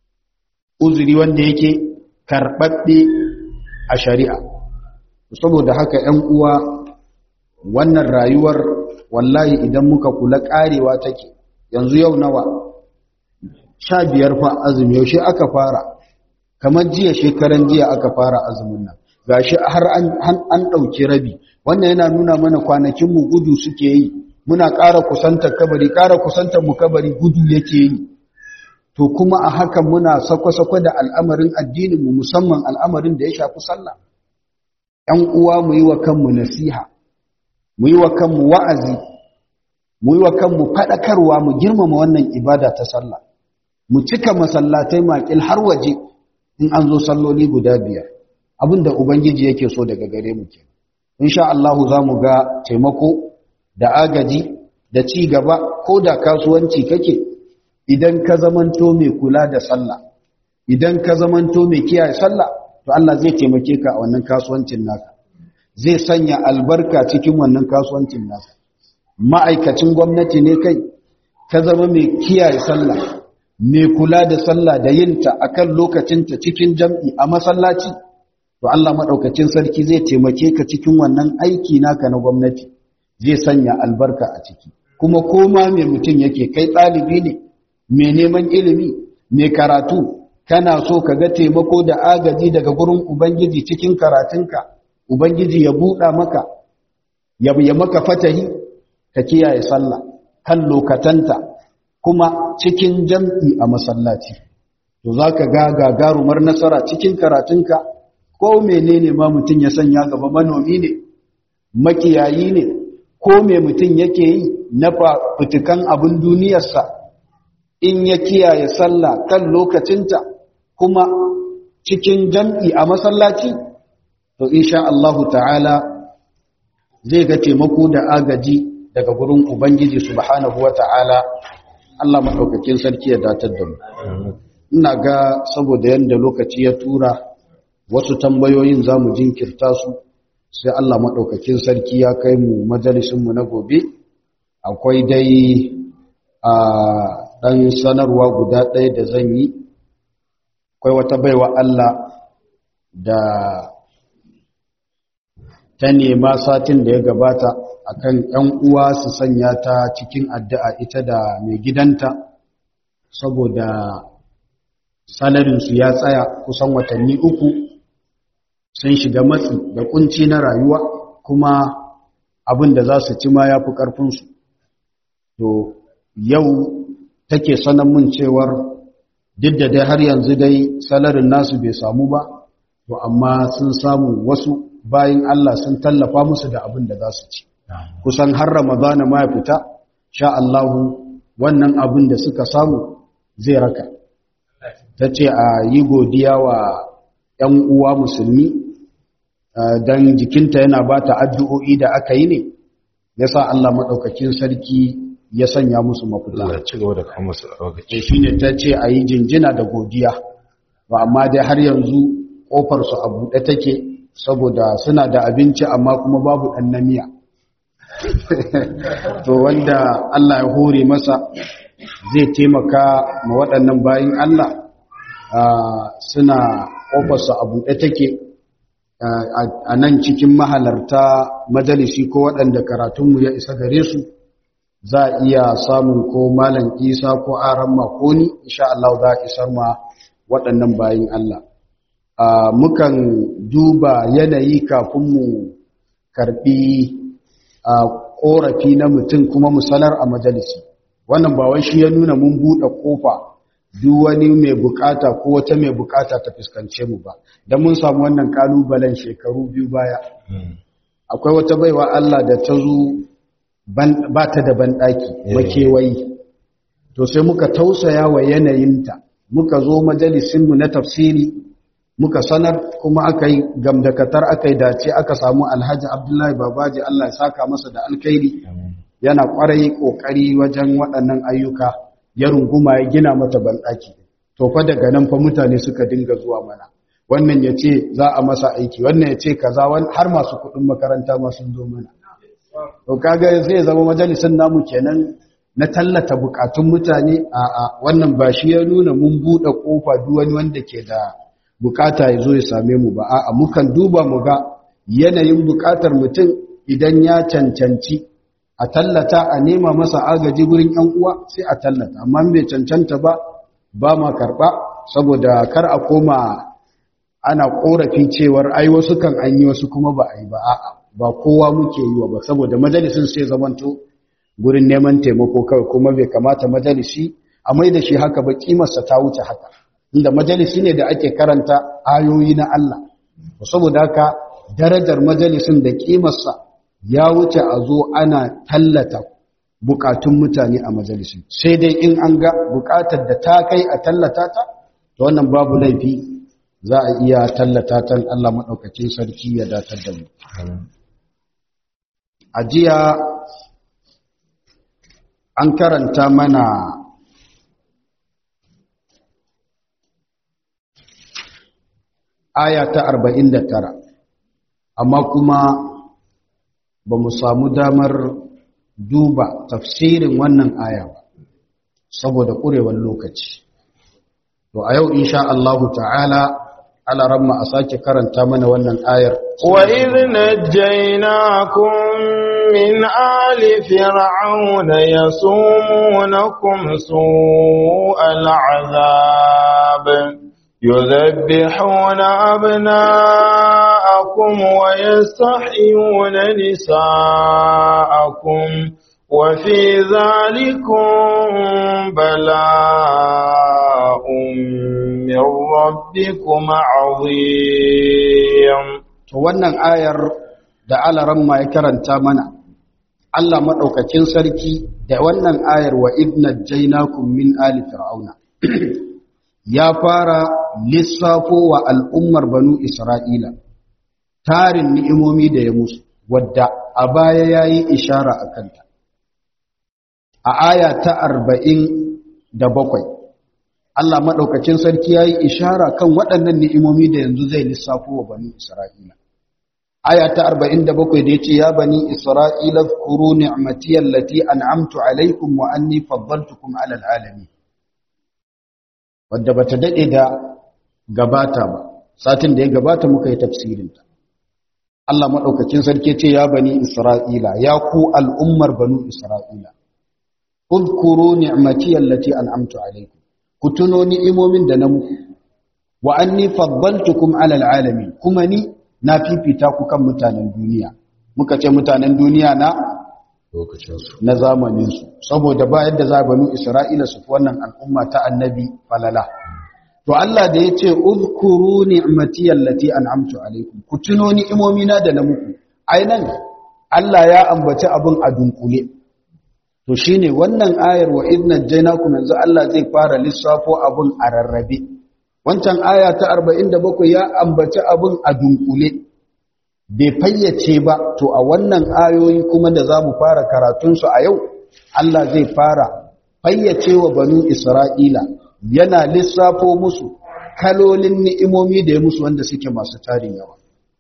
uzuri wanda yake karɓaɓɓe a shari'a saboda haka 'yan uwa wannan rayuwar wallahi idan muka kula ƙarewa take yanzu yau nawa sha biyar fa azumi yaushe aka fara kamar jiya shekaran jiya aka fara azumin nan gashi har an ɗauki rabi wannan yana nuna mana kwanakin mu gudu suke yi muna ƙara kusantar kabari ƙara kusantar mu kabari gudu yake yi to kuma a hakan muna sako-sako da al'amarin addinin mu musamman al'amarin da ya shafi sallah ‘yan uwa mu yi wa kanmu nasiha mu yi wa kanmu wa'azi mu yi wa kanmu faɗakarwa mu girmama wannan ibada ta sallah mu cika masallatai makil har waje in an zo salloli guda biyar abinda ubangiji yake so daga gare mu ke insha Allah za mu ga taimako da agaji da ci gaba ko da kasuwanci kake idan ka zamanto mai kula da sallah idan ka zamanto mai kiyaye sallah to Allah zai taimake ka a wannan kasuwancin naka zai sanya albarka cikin wannan kasuwancin naka ma'aikacin gwamnati ne kai ka zama mai kiyaye sallah mai kula da sallah da yinta akan lokacinta cikin jam'i a masallaci to Allah madaukakin sarki zai taimake ka cikin wannan aiki naka na gwamnati zai sanya albarka a ciki kuma koma mai mutum yake kai ɗalibi ne mai neman ilimi mai karatu kana so ka ga taimako da agaji daga gurin ubangiji cikin karatunka ubangiji ya buɗa maka ya maka fatahi ka kiyaye sallah kan lokatanta kuma cikin jam'i a masallaci to za ka ga gagarumar nasara cikin karatunka ko menene ma mutum ya sanya gaba manomi ne makiyayi ne ko me mutum yake yi na fitukan abin duniyarsa in ya kiyaye sallah kan lokacinta kuma cikin jam'i a masallaci to insha Allahu ta'ala zai ga taimako da agaji daga gurin Ubangiji subhanahu wa ta'ala Allah maɗaukakin sarki ya datar da mu. Ina ga saboda yadda lokaci ya tura wasu tambayoyin za mu jinkirta su sai Allah maɗaukakin sarki ya kai mu majalisunmu na gobe. Akwai dai a ɗan sanarwa guda ɗaya da zan yi. Akwai wata baiwa Allah da ta nema satin da ya gabata akan ‘yan uwa su sanya ta cikin addu'a ita da mai gidanta saboda salarinsu ya tsaya kusan watanni uku sun shiga matsi da kunci na rayuwa kuma abin da za su ci ma ya fi ƙarfinsu to yau take sanan mun cewar duk da dai har yanzu dai salarin nasu bai samu ba to amma sun samu wasu bayan Allah sun tallafa musu da abin da za su ci kusan har ramadana ma ya fita sha Allahu wannan abin da suka samu zai raka ta ce a yi godiya wa ‘yan uwa musulmi don jikinta yana ba ta addu'o'i da aka yi ne ya sa Allah maɗaukakin sarki ya sanya musu mafita Allah ci gaba da kama su lokaci shi ne ta ce a yi jinjina da godiya ba amma dai har yanzu ƙofarsu a buɗe take saboda suna da abinci amma kuma babu ɗan namiya to wanda Allah ya hore masa zai taimaka ma waɗannan bayan Allah suna ƙofarsu a buɗe take a nan cikin mahalarta majalisi ko waɗanda karatunmu ya isa gare su za a iya samun ko malam isa ko aran makoni insha Allah za a isar ma waɗannan bayan Allah mukan duba yanayi kafin mu karɓi ƙorafi na mutum kuma mu sanar a majalisi wannan ba wai shi ya nuna mun buɗe ƙofa duk wani mai bukata ko wata mai bukata ta fuskance mu ba don mun samu wannan kalubalen shekaru biyu baya akwai wata baiwa Allah da ta zo ba ta da banɗaki makewayi to sai muka tausaya wa yanayinta muka zo majalisinmu na tafsiri muka sanar kuma aka yi gamdakatar aka yi dace aka samu alhaji abdullahi babaji Allah ya saka masa da alkhairi yana kwarai kokari wajen waɗannan ayyuka ya runguma ya gina mata banɗaki to fa daga nan fa mutane suka dinga zuwa mana wannan ya ce za a masa aiki wannan ya ce kaza har masu kuɗin makaranta ma sun zo mana to kaga zai zama majalisin namu kenan na tallata bukatun mutane a a wannan ba shi ya nuna mun buɗe kofa duk wani wanda ke da bukata ya zo ya same mu ba a'a mukan duba mu ga yanayin bukatar mutum idan ya cancanci a tallata a nema masa agaji gurin ‘yan uwa sai a tallata amma bai cancanta ba ba ma karɓa saboda kar a koma ana ƙorafi cewar ai wasu kan an yi wasu kuma ba a yi ba a'a ba kowa muke yi wa ba saboda majalisin sai zamanto gurin neman taimako kawai kuma bai kamata majalisi a mai da shi haka ba kimarsa ta wuce haka inda majalisi ne da ake karanta ayoyi na Allah saboda haka darajar majalisin da kimarsa ya wuce a zo ana tallata bukatun mutane a majalisi sai dai in an ga bukatar da ta kai a tallata ta to wannan babu laifi za a iya tallata ta Allah maɗaukacin sarki ya datar da mu a jiya an karanta mana aya ta 49 amma kuma ba mu samu damar duba tafsirin wannan aya ba saboda ƙurewar lokaci to a yau insha Allah ta'ala ala ramma a sake karanta mana wannan ayar wa idh najaynakum min ali fir'auna yasumunakum su'al 'adhab يذبحون أبناءكم ويستحيون نساءكم وفي ذلكم بلاء من ربكم عظيم to wannan ayar da alaran ma ya karanta mana Allah madaukakin sarki da wannan ayar wa idna jainakum min ali fir'auna ya fara lissafo wa al'ummar banu Isra'ila tarin ni'imomi da ya musu, wadda a baya ya yi ishara a kanta. A aya ta arba'in da bakwai, Allah maɗaukacin sarki ya yi ishara kan waɗannan ni'imomi da yanzu zai lissafo wa banu Isra'ila. Aya ta arba'in da bakwai da ya ce, Ya bani Isra'ila, kuru ni'amatiyar lati an'amtu alaikum wa anni faddaltukum alal alami. wadda ba ta daɗe da gabata ba satin da ya gabata muka yi tafsirinta Allah maɗaukakin sarki ce ya bani Isra'ila ya ku al'ummar banu Isra'ila udkuru ni'mati allati an'amtu alaykum ku tuno ni'imomin da na muku wa anni faddaltukum 'ala al'alamin kuma ni na fifita ku kan mutanen duniya muka ce mutanen duniya na lokacinsu na zamaninsu saboda ba yadda za banu Isra'ila su fi wannan al'umma ta annabi falala to Allah da ya ce uzkuru ni'mati allati an'amtu alaikum ku tuno ni'imomina da na muku ainan Allah ya ambaci abin a dunkule to shine wannan ayar wa idna jainakum yanzu Allah zai fara lissafo abin a rarrabe wancan aya ta 47 ya ambaci abin a dunkule bai fayyace ba to a wannan ayoyi kuma da za mu fara karatunsu a yau Allah zai fara fayyace wa banu Isra'ila yana lissafo musu kalolin ni'imomi da ya musu wanda suke masu tarin yawa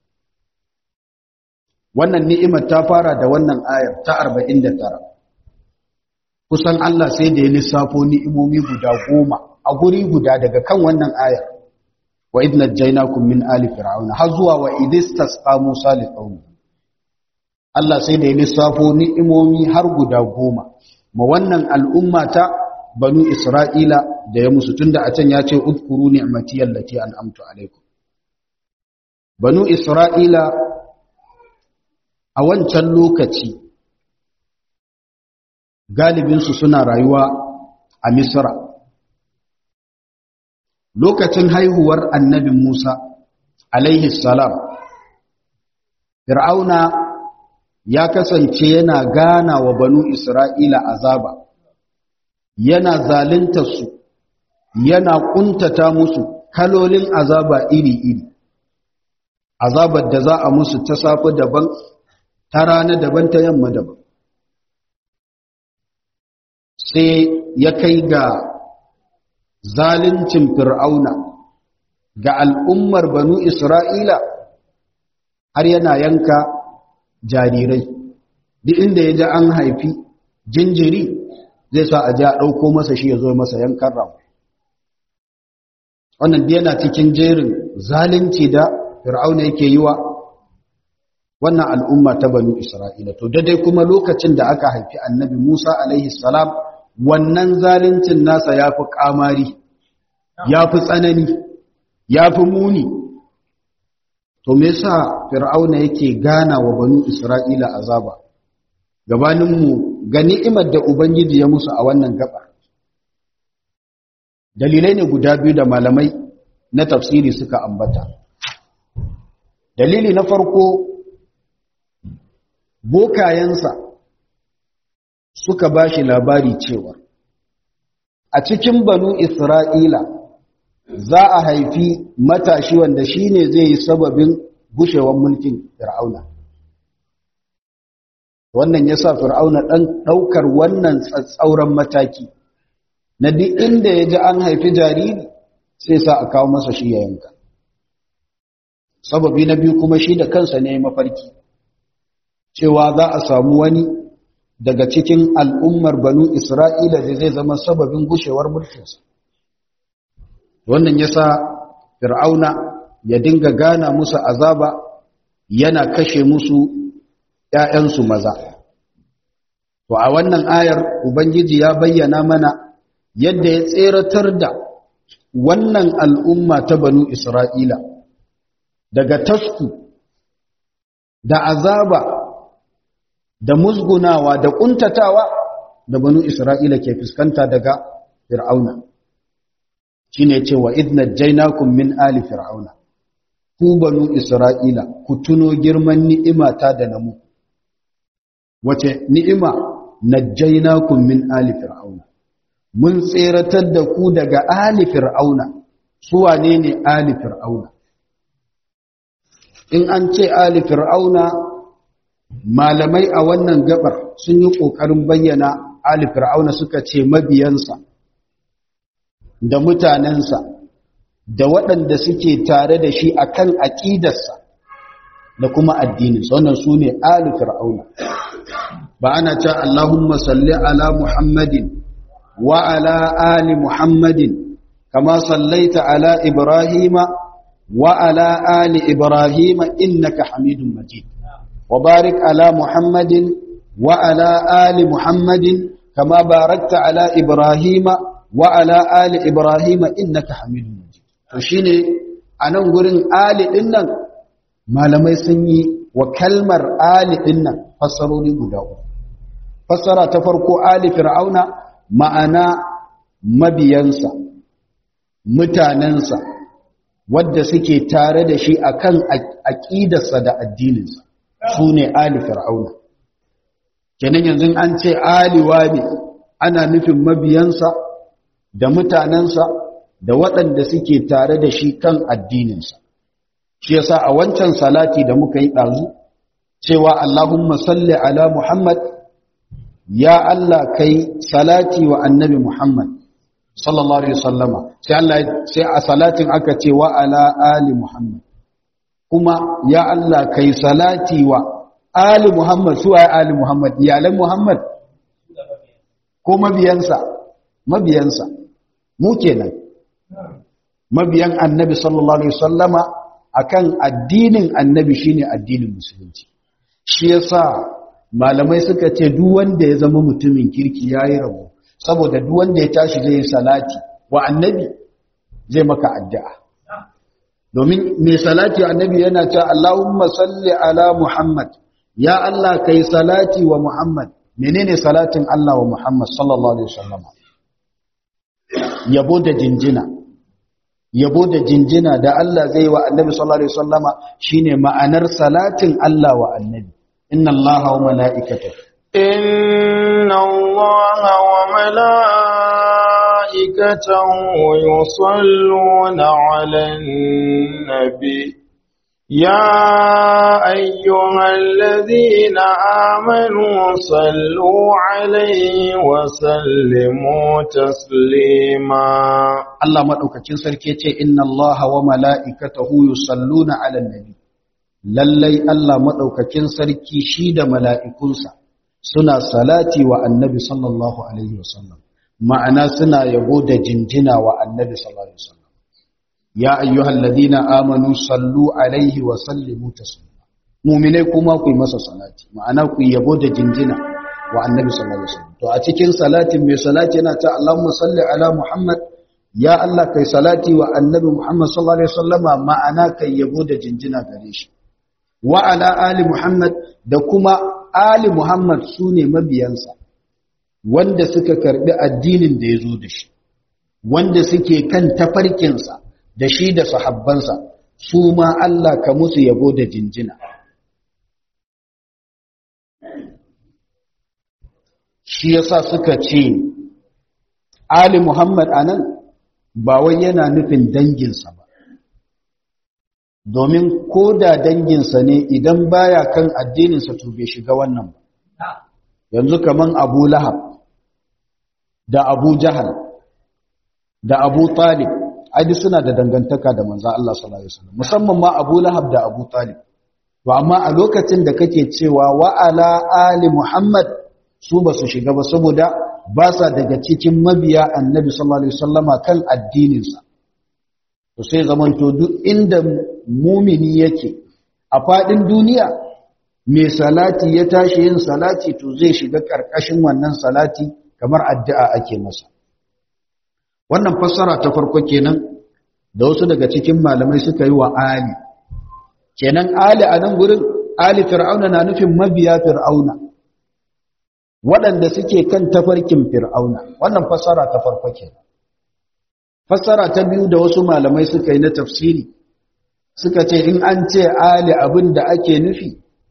wannan ni'imar ta fara da wannan ayar ta 49 kusan Allah sai da ya lissafo ni'imomi guda goma a guri guda daga kan wannan ayar wa idh najaynakum min ali fir'auna har zuwa wa idistasqa musa li qaumi Allah sai da ya lissafo ni'imomi har guda goma ma wannan al'umma ta banu isra'ila da ya musu tunda a can ya ce udkuru ni'mati allati an'amtu alaikum banu isra'ila a wancan lokaci galibinsu suna rayuwa a misra lokacin haihuwar annabin Musa alaihi salam Fir'auna ya kasance yana gana wa banu Isra'ila azaba yana zalunta su yana kuntata musu kalolin azaba iri-iri azabar da za a musu ta safe daban ta rana daban ta yamma daban sai ya kai ga zaluncin fir'auna ga al'ummar banu isra'ila har yana yanka jarirai duk inda ya ji an haifi jinjiri zai sa a ji a ɗauko masa shi ya zo masa yankan ramu wannan yana cikin jerin zalunci da fir'auna yake yi wa wannan al'umma ta banu isra'ila to daidai kuma lokacin da aka haifi annabi musa alaihi salam wannan zaluncin nasa ya fi ƙamari ya fi tsanani ya fi muni to me yasa fir'auna yake gana wa banu isra'ila azaba gabaninmu ga ni'imar da ubangiji ya musu a wannan gaba dalilai ne guda biyu da malamai na tafsiri suka ambata dalili na farko bokayensa suka ba shi labari cewa a cikin banu isra'ila za a haifi matashi wanda shi ne zai yi sababin gushewar mulkin fir'auna wannan ya sa fir'auna ɗan ɗaukar wannan tsatsauran mataki na duk inda ya ji an haifi jariri sai sa a kawo masa shi ya yanka sababi na biyu kuma shi da kansa ne mafarki cewa za a samu wani daga cikin al'ummar banu Isra'ila da zai zama sababin gushewar mulkinsa. Wannan ya sa Fir'auna ya dinga gana musu azaba yana kashe musu ‘ya'yansu maza. To, a wannan ayar Ubangiji ya bayyana mana yadda ya tseratar da wannan al'umma ta banu Isra'ila daga tasku da azaba da musgunawa da kuntatawa da banu Isra'ila ke fuskanta daga Fir'auna. Shi ne cewa idna jainakun min ali Fir'auna, ku banu Isra'ila ku tuno girman ni'imata da namu. Wace ni'ima na jainakun min ali Fir'auna. Mun tseratar da ku daga ali Fir'auna, su wane ne ali Fir'auna? In an ce ali Fir'auna malamai a wannan gabar sun yi ƙoƙarin bayyana ali fir'auna suka ce mabiyansa da mutanensa da waɗanda suke tare da shi akan aƙidarsa da kuma addininsa wannan su ne ali fir'auna ba ana ce Allahumma salli ala Muhammadin wa ala ali Muhammadin kama sallaita ala Ibrahima wa ala ali ibrahim innaka hamidum majid wa barik ala muhammadin wa ala ali muhammadin kama barakta ala ibrahim wa ala ali ibrahim innaka hamidum majid to shine anan gurin ali din nan malamai sun yi wa kalmar ali din nan fassarori guda uku fassara ta farko ali fir'auna ma'ana mabiyansa mutanensa wadda suke tare da shi akan aƙidarsa da addininsa su ne ali fir'auna kenan yanzu an ce ali wani ana nufin mabiyansa da mutanensa da waɗanda suke tare da shi kan addininsa shi yasa a wancan salati da muka yi ɗazu cewa Allahumma salli ala Muhammad ya Allah kai salati wa annabi Muhammad sallallahu alaihi wasallama sai Allah sai a salatin aka ce wa ala ali Muhammad kuma ya Allah kai salati wa ali Muhammad su ai ali Muhammad iyalan Muhammad ko mabiyansa mabiyansa mu kenan mabiyan annabi sallallahu alaihi wasallama akan addinin annabi shine addinin musulunci shi yasa malamai suka ce duk wanda ya zama mutumin kirki yayi rabo saboda duk wanda ya tashi zai salati wa annabi zai maka addu'a domin mai salati wa annabi yana cewa Allahumma salli ala Muhammad ya Allah kai salati wa Muhammad menene salatin Allah wa Muhammad sallallahu alaihi wasallam yabo da jinjina yabo da jinjina da Allah zai wa annabi sallallahu alaihi wasallama shine ma'anar salatin Allah wa annabi inna Allaha wa mala'ikatahu inna Allaha wa mala'ikatahu yusalluna 'alan nabi يا أيها الذين آمنوا صلوا عليه وسلموا تسليما الله مدوكacin sarki yace inna allaha wa mala'ikatahu yusalluna 'alan nabi lallai Allah madaukakin sarki shi da mala'ikunsa suna salati wa annabi sallallahu alaihi wasallam ma'ana suna yabo da jinjina wa annabi sallallahu alaihi wasallam ya ayyuhal ladina amanu sallu alaihi wa sallimu taslima mu'minai kuma ku yi masa salati ma'ana ku yabo da jinjina wa annabi sallallahu alaihi wasallam to a cikin salatin mai salati yana ta Allahumma salli ala Muhammad ya Allah kai salati wa annabi Muhammad sallallahu alaihi wasallama ma'ana kai yabo da jinjina gare shi wa ala ali Muhammad da kuma ali Muhammad sune mabiyansa wanda suka karbi addinin da ya zo da shi wanda suke kan tafarkinsa da shi da sahabbansa su ma Allah ka musu yabo da jinjina shi yasa suka ce Ali Muhammad anan ba wai yana nufin danginsa ba domin ko da danginsa ne idan baya kan addininsa to bai shiga wannan ba yanzu kaman Abu Lahab da Abu Jahal da Abu Talib ai suna da dangantaka da manzo Allah sallallahu alaihi wasallam musamman ma Abu Lahab da Abu Talib to amma a lokacin da kake cewa wa ala ali Muhammad su ba su shiga ba saboda ba sa daga cikin mabiya Annabi sallallahu alaihi wasallama kan addinin sa to sai zamanto duk inda mumini yake a fadin duniya mai salati ya tashi yin salati to zai shiga karkashin wannan salati kamar addu'a ake masa wannan fassara ta farko kenan da wasu daga cikin malamai suka yi wa ali kenan ali a nan gurin ali fir'auna na nufin mabiya fir'auna waɗanda suke kan tafarkin fir'auna wannan fassara ta farko kenan fassara ta biyu da wasu malamai suka yi na tafsiri suka ce in an ce ali abin da ake nufi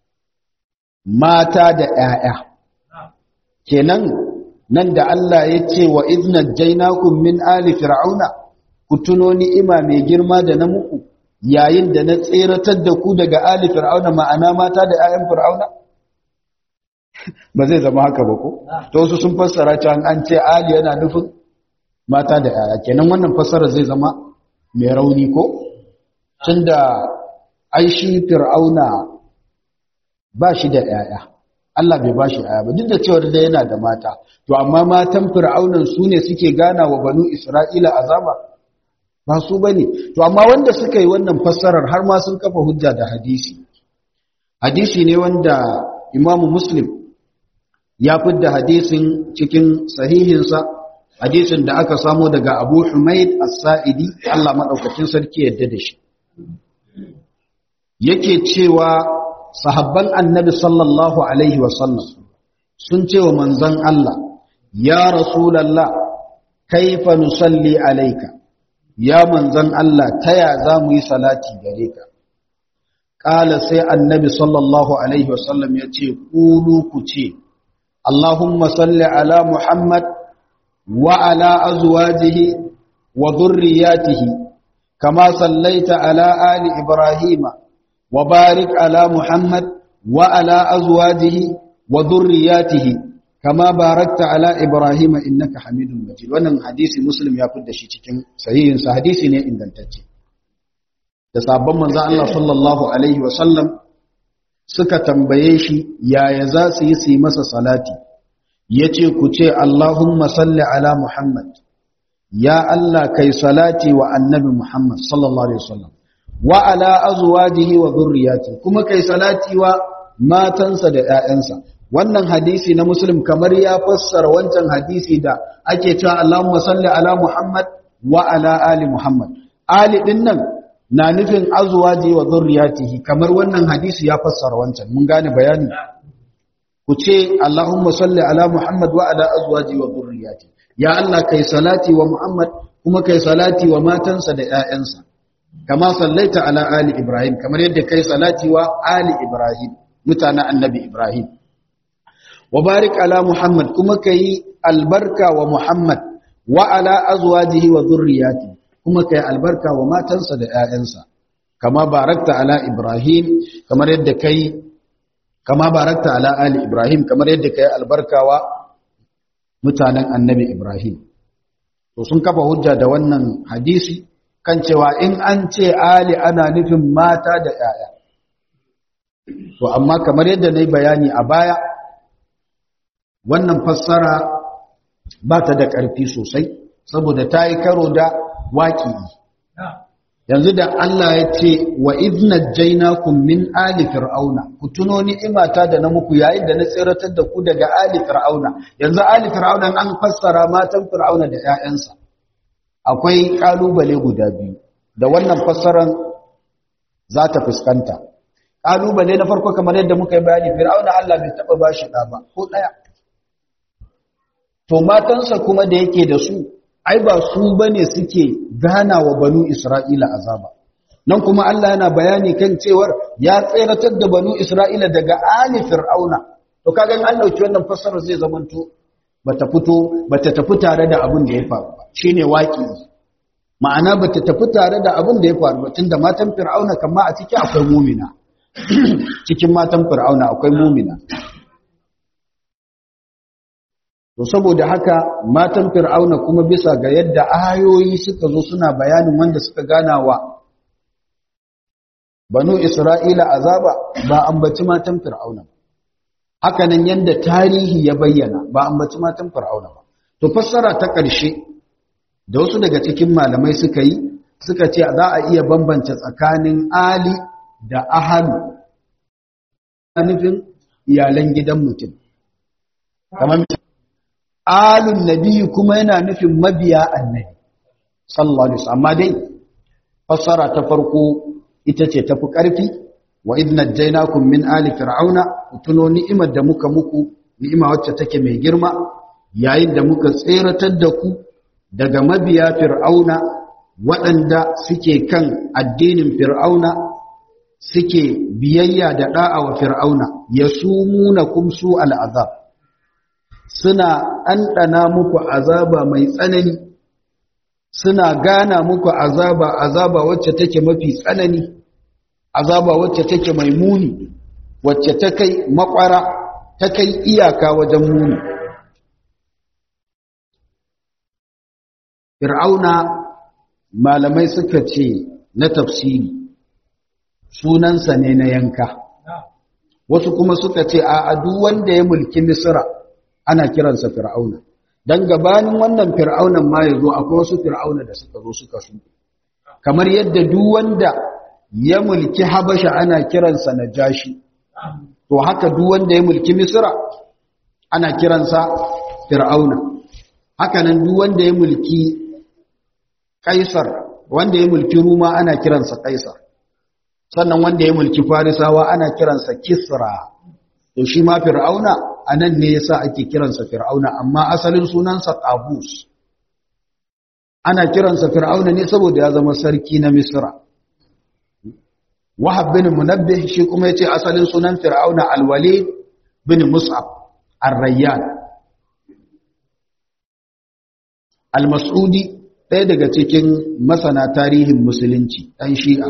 mata da 'ya'ya kenan nan da Allah ya ce wa iznat jainakum min ali fir'auna ku tuno ni'ima mai girma da na muku yayin da na tseratar da ku daga ali fir'auna ma'ana mata da 'ya'yan fir'auna ba zai zama haka ba ko to su sun fassara cewa an ce ali yana nufin mata da 'ya'ya kenan wannan fassara zai zama mai rauni ko tunda ai shi fir'auna ba shi da 'ya'ya Allah bai bashi aya ba duk da cewa da yana da mata to amma matan fir'aunan su ne suke gana wa banu Isra'ila azaba ba su bane to amma wanda suka yi wannan fassarar har ma sun kafa hujja da hadisi hadisi ne wanda imamu muslim ya fidda hadisin cikin sahihinsa hadisin da aka samo daga abu humaid as-sa'idi Allah madaukakin sarki yadda da shi yake cewa sahabban annabi sallallahu alaihi wasallam sun ce wa manzon Allah ya rasulallah kaifa nusalli alaika ya manzon Allah taya za mu yi salati gare ka ƙala sai annabi sallallahu alaihi wasallam ya ce ƙulu ku ce Allahumma salli ala Muhammad wa ala azwajihi wa dhurriyyatihi kama sallaita ala ali Ibrahima wa barik ala Muhammad wa ala azwajihi wa dhurriyyatihi kama barakta ala Ibrahima innaka Hamidum Majid wannan hadisi Muslim ya fidda shi cikin sahihin sa hadisi ne ingantacce da sabon manzo Allah sallallahu alaihi wa sallam suka tambaye shi yaya za su yi su yi masa salati yace ku ce Allahumma salli ala Muhammad ya Allah kai salati wa annabi Muhammad sallallahu alaihi wasallam wa ala azwajihi wa dhurriyyati kuma kai salati wa matansa da ƴaƴansa wannan hadisi na Muslim kamar ya fassara wancan hadisi da ake cewa Allahumma salli ala Muhammad wa ala ali Muhammad ali din nan na nufin azwaji wa dhurriyyatihi kamar wannan hadisi ya fassara wancan mun gane bayani ku ce Allahumma salli ala Muhammad wa ala azwaji wa dhurriyyati ya Allah kai salati wa Muhammad kuma kai salati wa matansa da ƴaƴansa kama sallaita ala ali Ibrahim kamar yadda kai salati wa ali Ibrahim mutanen annabi Ibrahim wa barik ala Muhammad kuma kai albarka wa Muhammad wa ala azwajihi wa dhurriyyati kuma kai albarka wa matansa da ƴaƴansa kama barakta ala Ibrahim kamar yadda kai kama barakta ala ali Ibrahim kamar yadda kai albarka wa mutanen annabi Ibrahim to sun kafa hujja da wannan hadisi kan cewa in an ce ali ana nufin mata da ƴaƴa to amma kamar yadda nayi bayani a baya wannan fassara ba ta da ƙarfi sosai saboda ta yi karo da waƙi yanzu da Allah ya ce wa idna jainakum min ali fir'auna ku tuno ni'imata da na muku yayin da na tsiratar da ku daga ali fir'auna yanzu ali fir'auna an fassara matan fir'auna da ƴaƴansa akwai kalubale guda biyu da wannan fassaran za ta fuskanta kalubale na farko kamar yadda muka yi bayani fir'auna Allah bai taba bashi da ba ko daya to matansa kuma da yake da su ai ba su bane suke gana wa banu Isra'ila azaba nan kuma Allah yana bayani kan cewar ya tseratar da banu Isra'ila daga ali fir'auna to kaga an dauki wannan fassarar zai zamanto bata fito bata tafi tare da abin da ya faru ba shine waki ma'ana bata tafi tare da abin da ya faru ba tunda matan fir'auna kamma a ciki akwai mumina cikin matan fir'auna akwai mumina To saboda haka matan Fir'auna kuma bisa ga yadda ayoyi suka zo suna bayanin wanda suka gana wa Banu Isra'ila azaba ba ambaci matan Fir'auna ba. Haka nan yadda tarihi ya bayyana ba ambaci matan Fir'auna ba. To fassara ta ƙarshe da wasu daga cikin malamai suka yi suka ce za a iya bambance tsakanin Ali da Ahalu. nufin iyalan gidan mutum. Kamar alun nabi kuma yana nufin mabiya annabi sallallahu alaihi wasallam amma dai fassara ta farko ita ce tafi karfi wa idna jainakum min ali fir'auna tuno ni'imar da muka muku ni'ima wacce take mai girma yayin da muka tseratar da ku daga mabiya fir'auna waɗanda suke kan addinin fir'auna suke biyayya da da'a wa fir'auna yasumunakum su al'azab suna ɗanɗana muku azaba mai tsanani suna gana muku azaba azaba wacce take mafi tsanani azaba wacce take mai muni wacce ta kai makwara ta kai iyaka wajen muni fir'auna malamai suka ce na tafsiri sunansa ne na yanka wasu kuma suka ce a duk wanda ya mulki misra ana kiransa fir'auna dan gabanin wannan fir'aunan ma yazo akwai wasu fir'auna da suka zo suka su kamar yadda duk wanda ya mulki habasha ana kiransa najashi to haka duk wanda ya mulki misra ana kiransa fir'auna haka nan duk wanda ya mulki kaisar wanda ya mulki ruma ana kiransa kaisar sannan wanda ya mulki farisawa ana kiransa kisra to shi ma fir'auna anan ne yasa ake kiransa fir'auna amma asalin sunansa qabus ana kiransa fir'auna ne saboda ya zama sarki na misra wahab bin munabbih shi kuma yace asalin sunan fir'auna al-walid bin mus'ab ar-rayyan al-mas'udi ɗaya daga cikin masana tarihin musulunci ɗan shi'a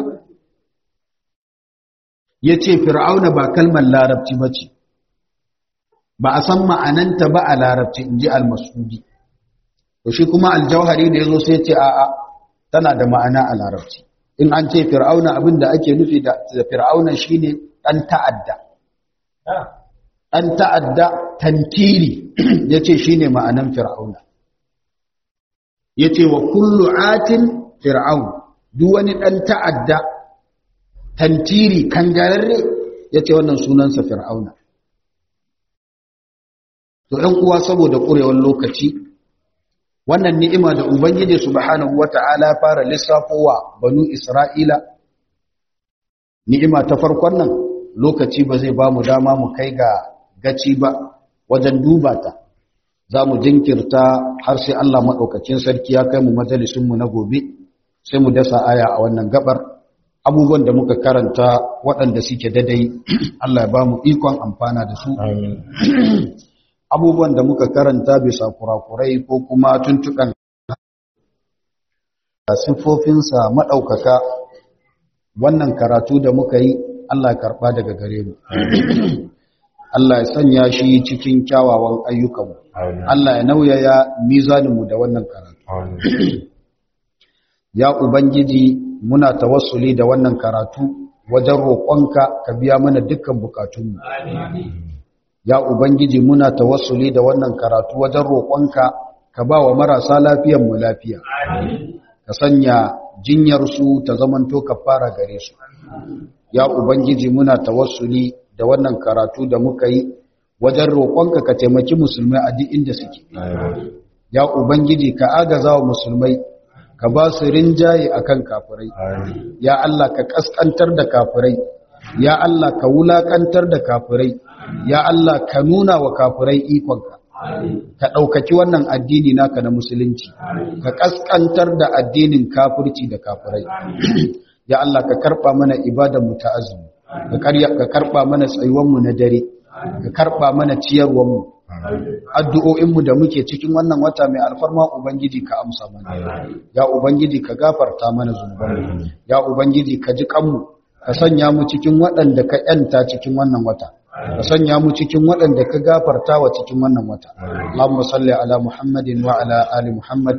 yace fir'auna ba kalmar larabci bace ba a san ma'ananta ba a larabci inji al-mas'udi to shi kuma al-jauhari da yazo sai ce a'a tana da ma'ana a larabci in an ce fir'auna abin da ake nufi da fir'auna shine dan ta'adda dan ta'adda tantiri yace shine ma'anan fir'auna yace wa kullu atin fir'aun duk wani dan ta'adda tantiri kangararre yace wannan sunansa fir'auna to ɗan uwa saboda ƙurewar lokaci wannan ni'ima da ubangiji subhanahu wata'ala fara lissafowa banu isra'ila ni'ima ta farkon nan lokaci ba zai ba mu dama mu kai ga gaci ba wajen duba ta za mu jinkirta har sai Allah maɗaukacin sarki ya kai mu majalisunmu na gobe sai mu dasa aya a wannan gabar abubuwan da muka karanta waɗanda suke dadai Allah ya ba mu ikon amfana da su abubuwan da muka karanta bisa kurakurai ko kuma tuntukan siffofinsa maɗaukaka wannan karatu da muka yi Allah ya karɓa daga gare mu Allah ya sanya shi cikin kyawawan ayyukanmu Allah ya nauyaya mizaninmu da wannan karatu ya ubangiji muna tawassuli da wannan karatu wajen roƙonka ka biya mana dukkan bukatunmu ya ubangiji muna tawassuli da wannan karatu wajen roƙonka ka ba wa marasa lafiyanmu lafiya ka sanya jinyarsu ta zamanto ka fara gare su ya ubangiji muna tawassuli da wannan karatu da muka yi wajen roƙonka ka taimaki musulmai a duk inda suke ya ubangiji ka agaza wa musulmai ka ba su rinjaye akan kafirai ya Allah ka kaskantar da kafirai ya Allah ka wulakantar da kafirai ya Allah ka nuna wa kafirai ikonka ka ɗaukaki wannan addini naka na musulunci ka kaskantar da addinin kafirci da kafirai ya Allah ka karɓa mana ibadanmu ta azumi ka karɓa mana tsayuwanmu na dare ka karɓa mana ciyarwanmu addu'o'inmu da muke cikin wannan wata mai alfarma ubangiji ka amsa mana ya ubangiji ka gafarta mana zunubanmu ya ubangiji ka ji kanmu ka sanya mu cikin waɗanda ka ‘yanta cikin wannan wata ka sanya mu cikin waɗanda ka gafarta wa cikin wannan wata Allahumma salli ala Muhammadin wa ala ali Muhammad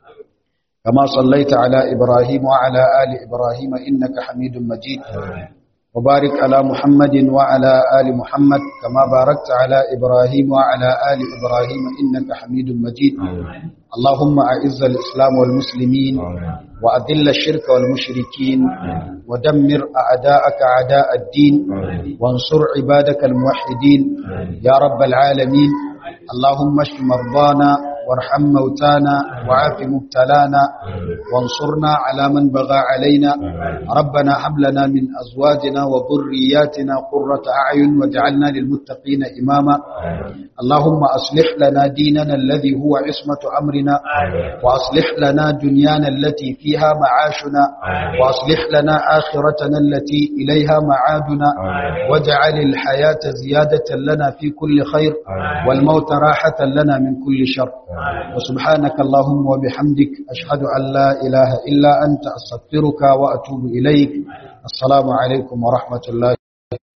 kama sallaita ala Ibrahim wa ala ali Ibrahim innaka Hamidum Majid وبارك على محمد وعلى آل محمد كما باركت على إبراهيم وعلى آل إبراهيم إنك حميد مجيد اللهم أعز الإسلام والمسلمين وأذل الشرك والمشركين ودمر أعداءك أعداء الدين وانصر عبادك الموحدين يا رب العالمين اللهم اشف مرضانا وارحم موتانا وعاف مبتلانا وانصرنا على من بغى علينا ربنا هب لنا من أزواجنا وذرياتنا قرة أعين واجعلنا للمتقين إماما اللهم أصلح لنا ديننا الذي هو عصمة أمرنا وأصلح لنا دنيانا التي فيها معاشنا وأصلح لنا آخرتنا التي إليها معادنا واجعل الحياة زيادة لنا في كل خير والموت راحة لنا من كل شر وسبحانك اللهم وبحمدك أشهد أن لا إله إلا أنت أستغفرك وأتوب إليك السلام عليكم ورحمة الله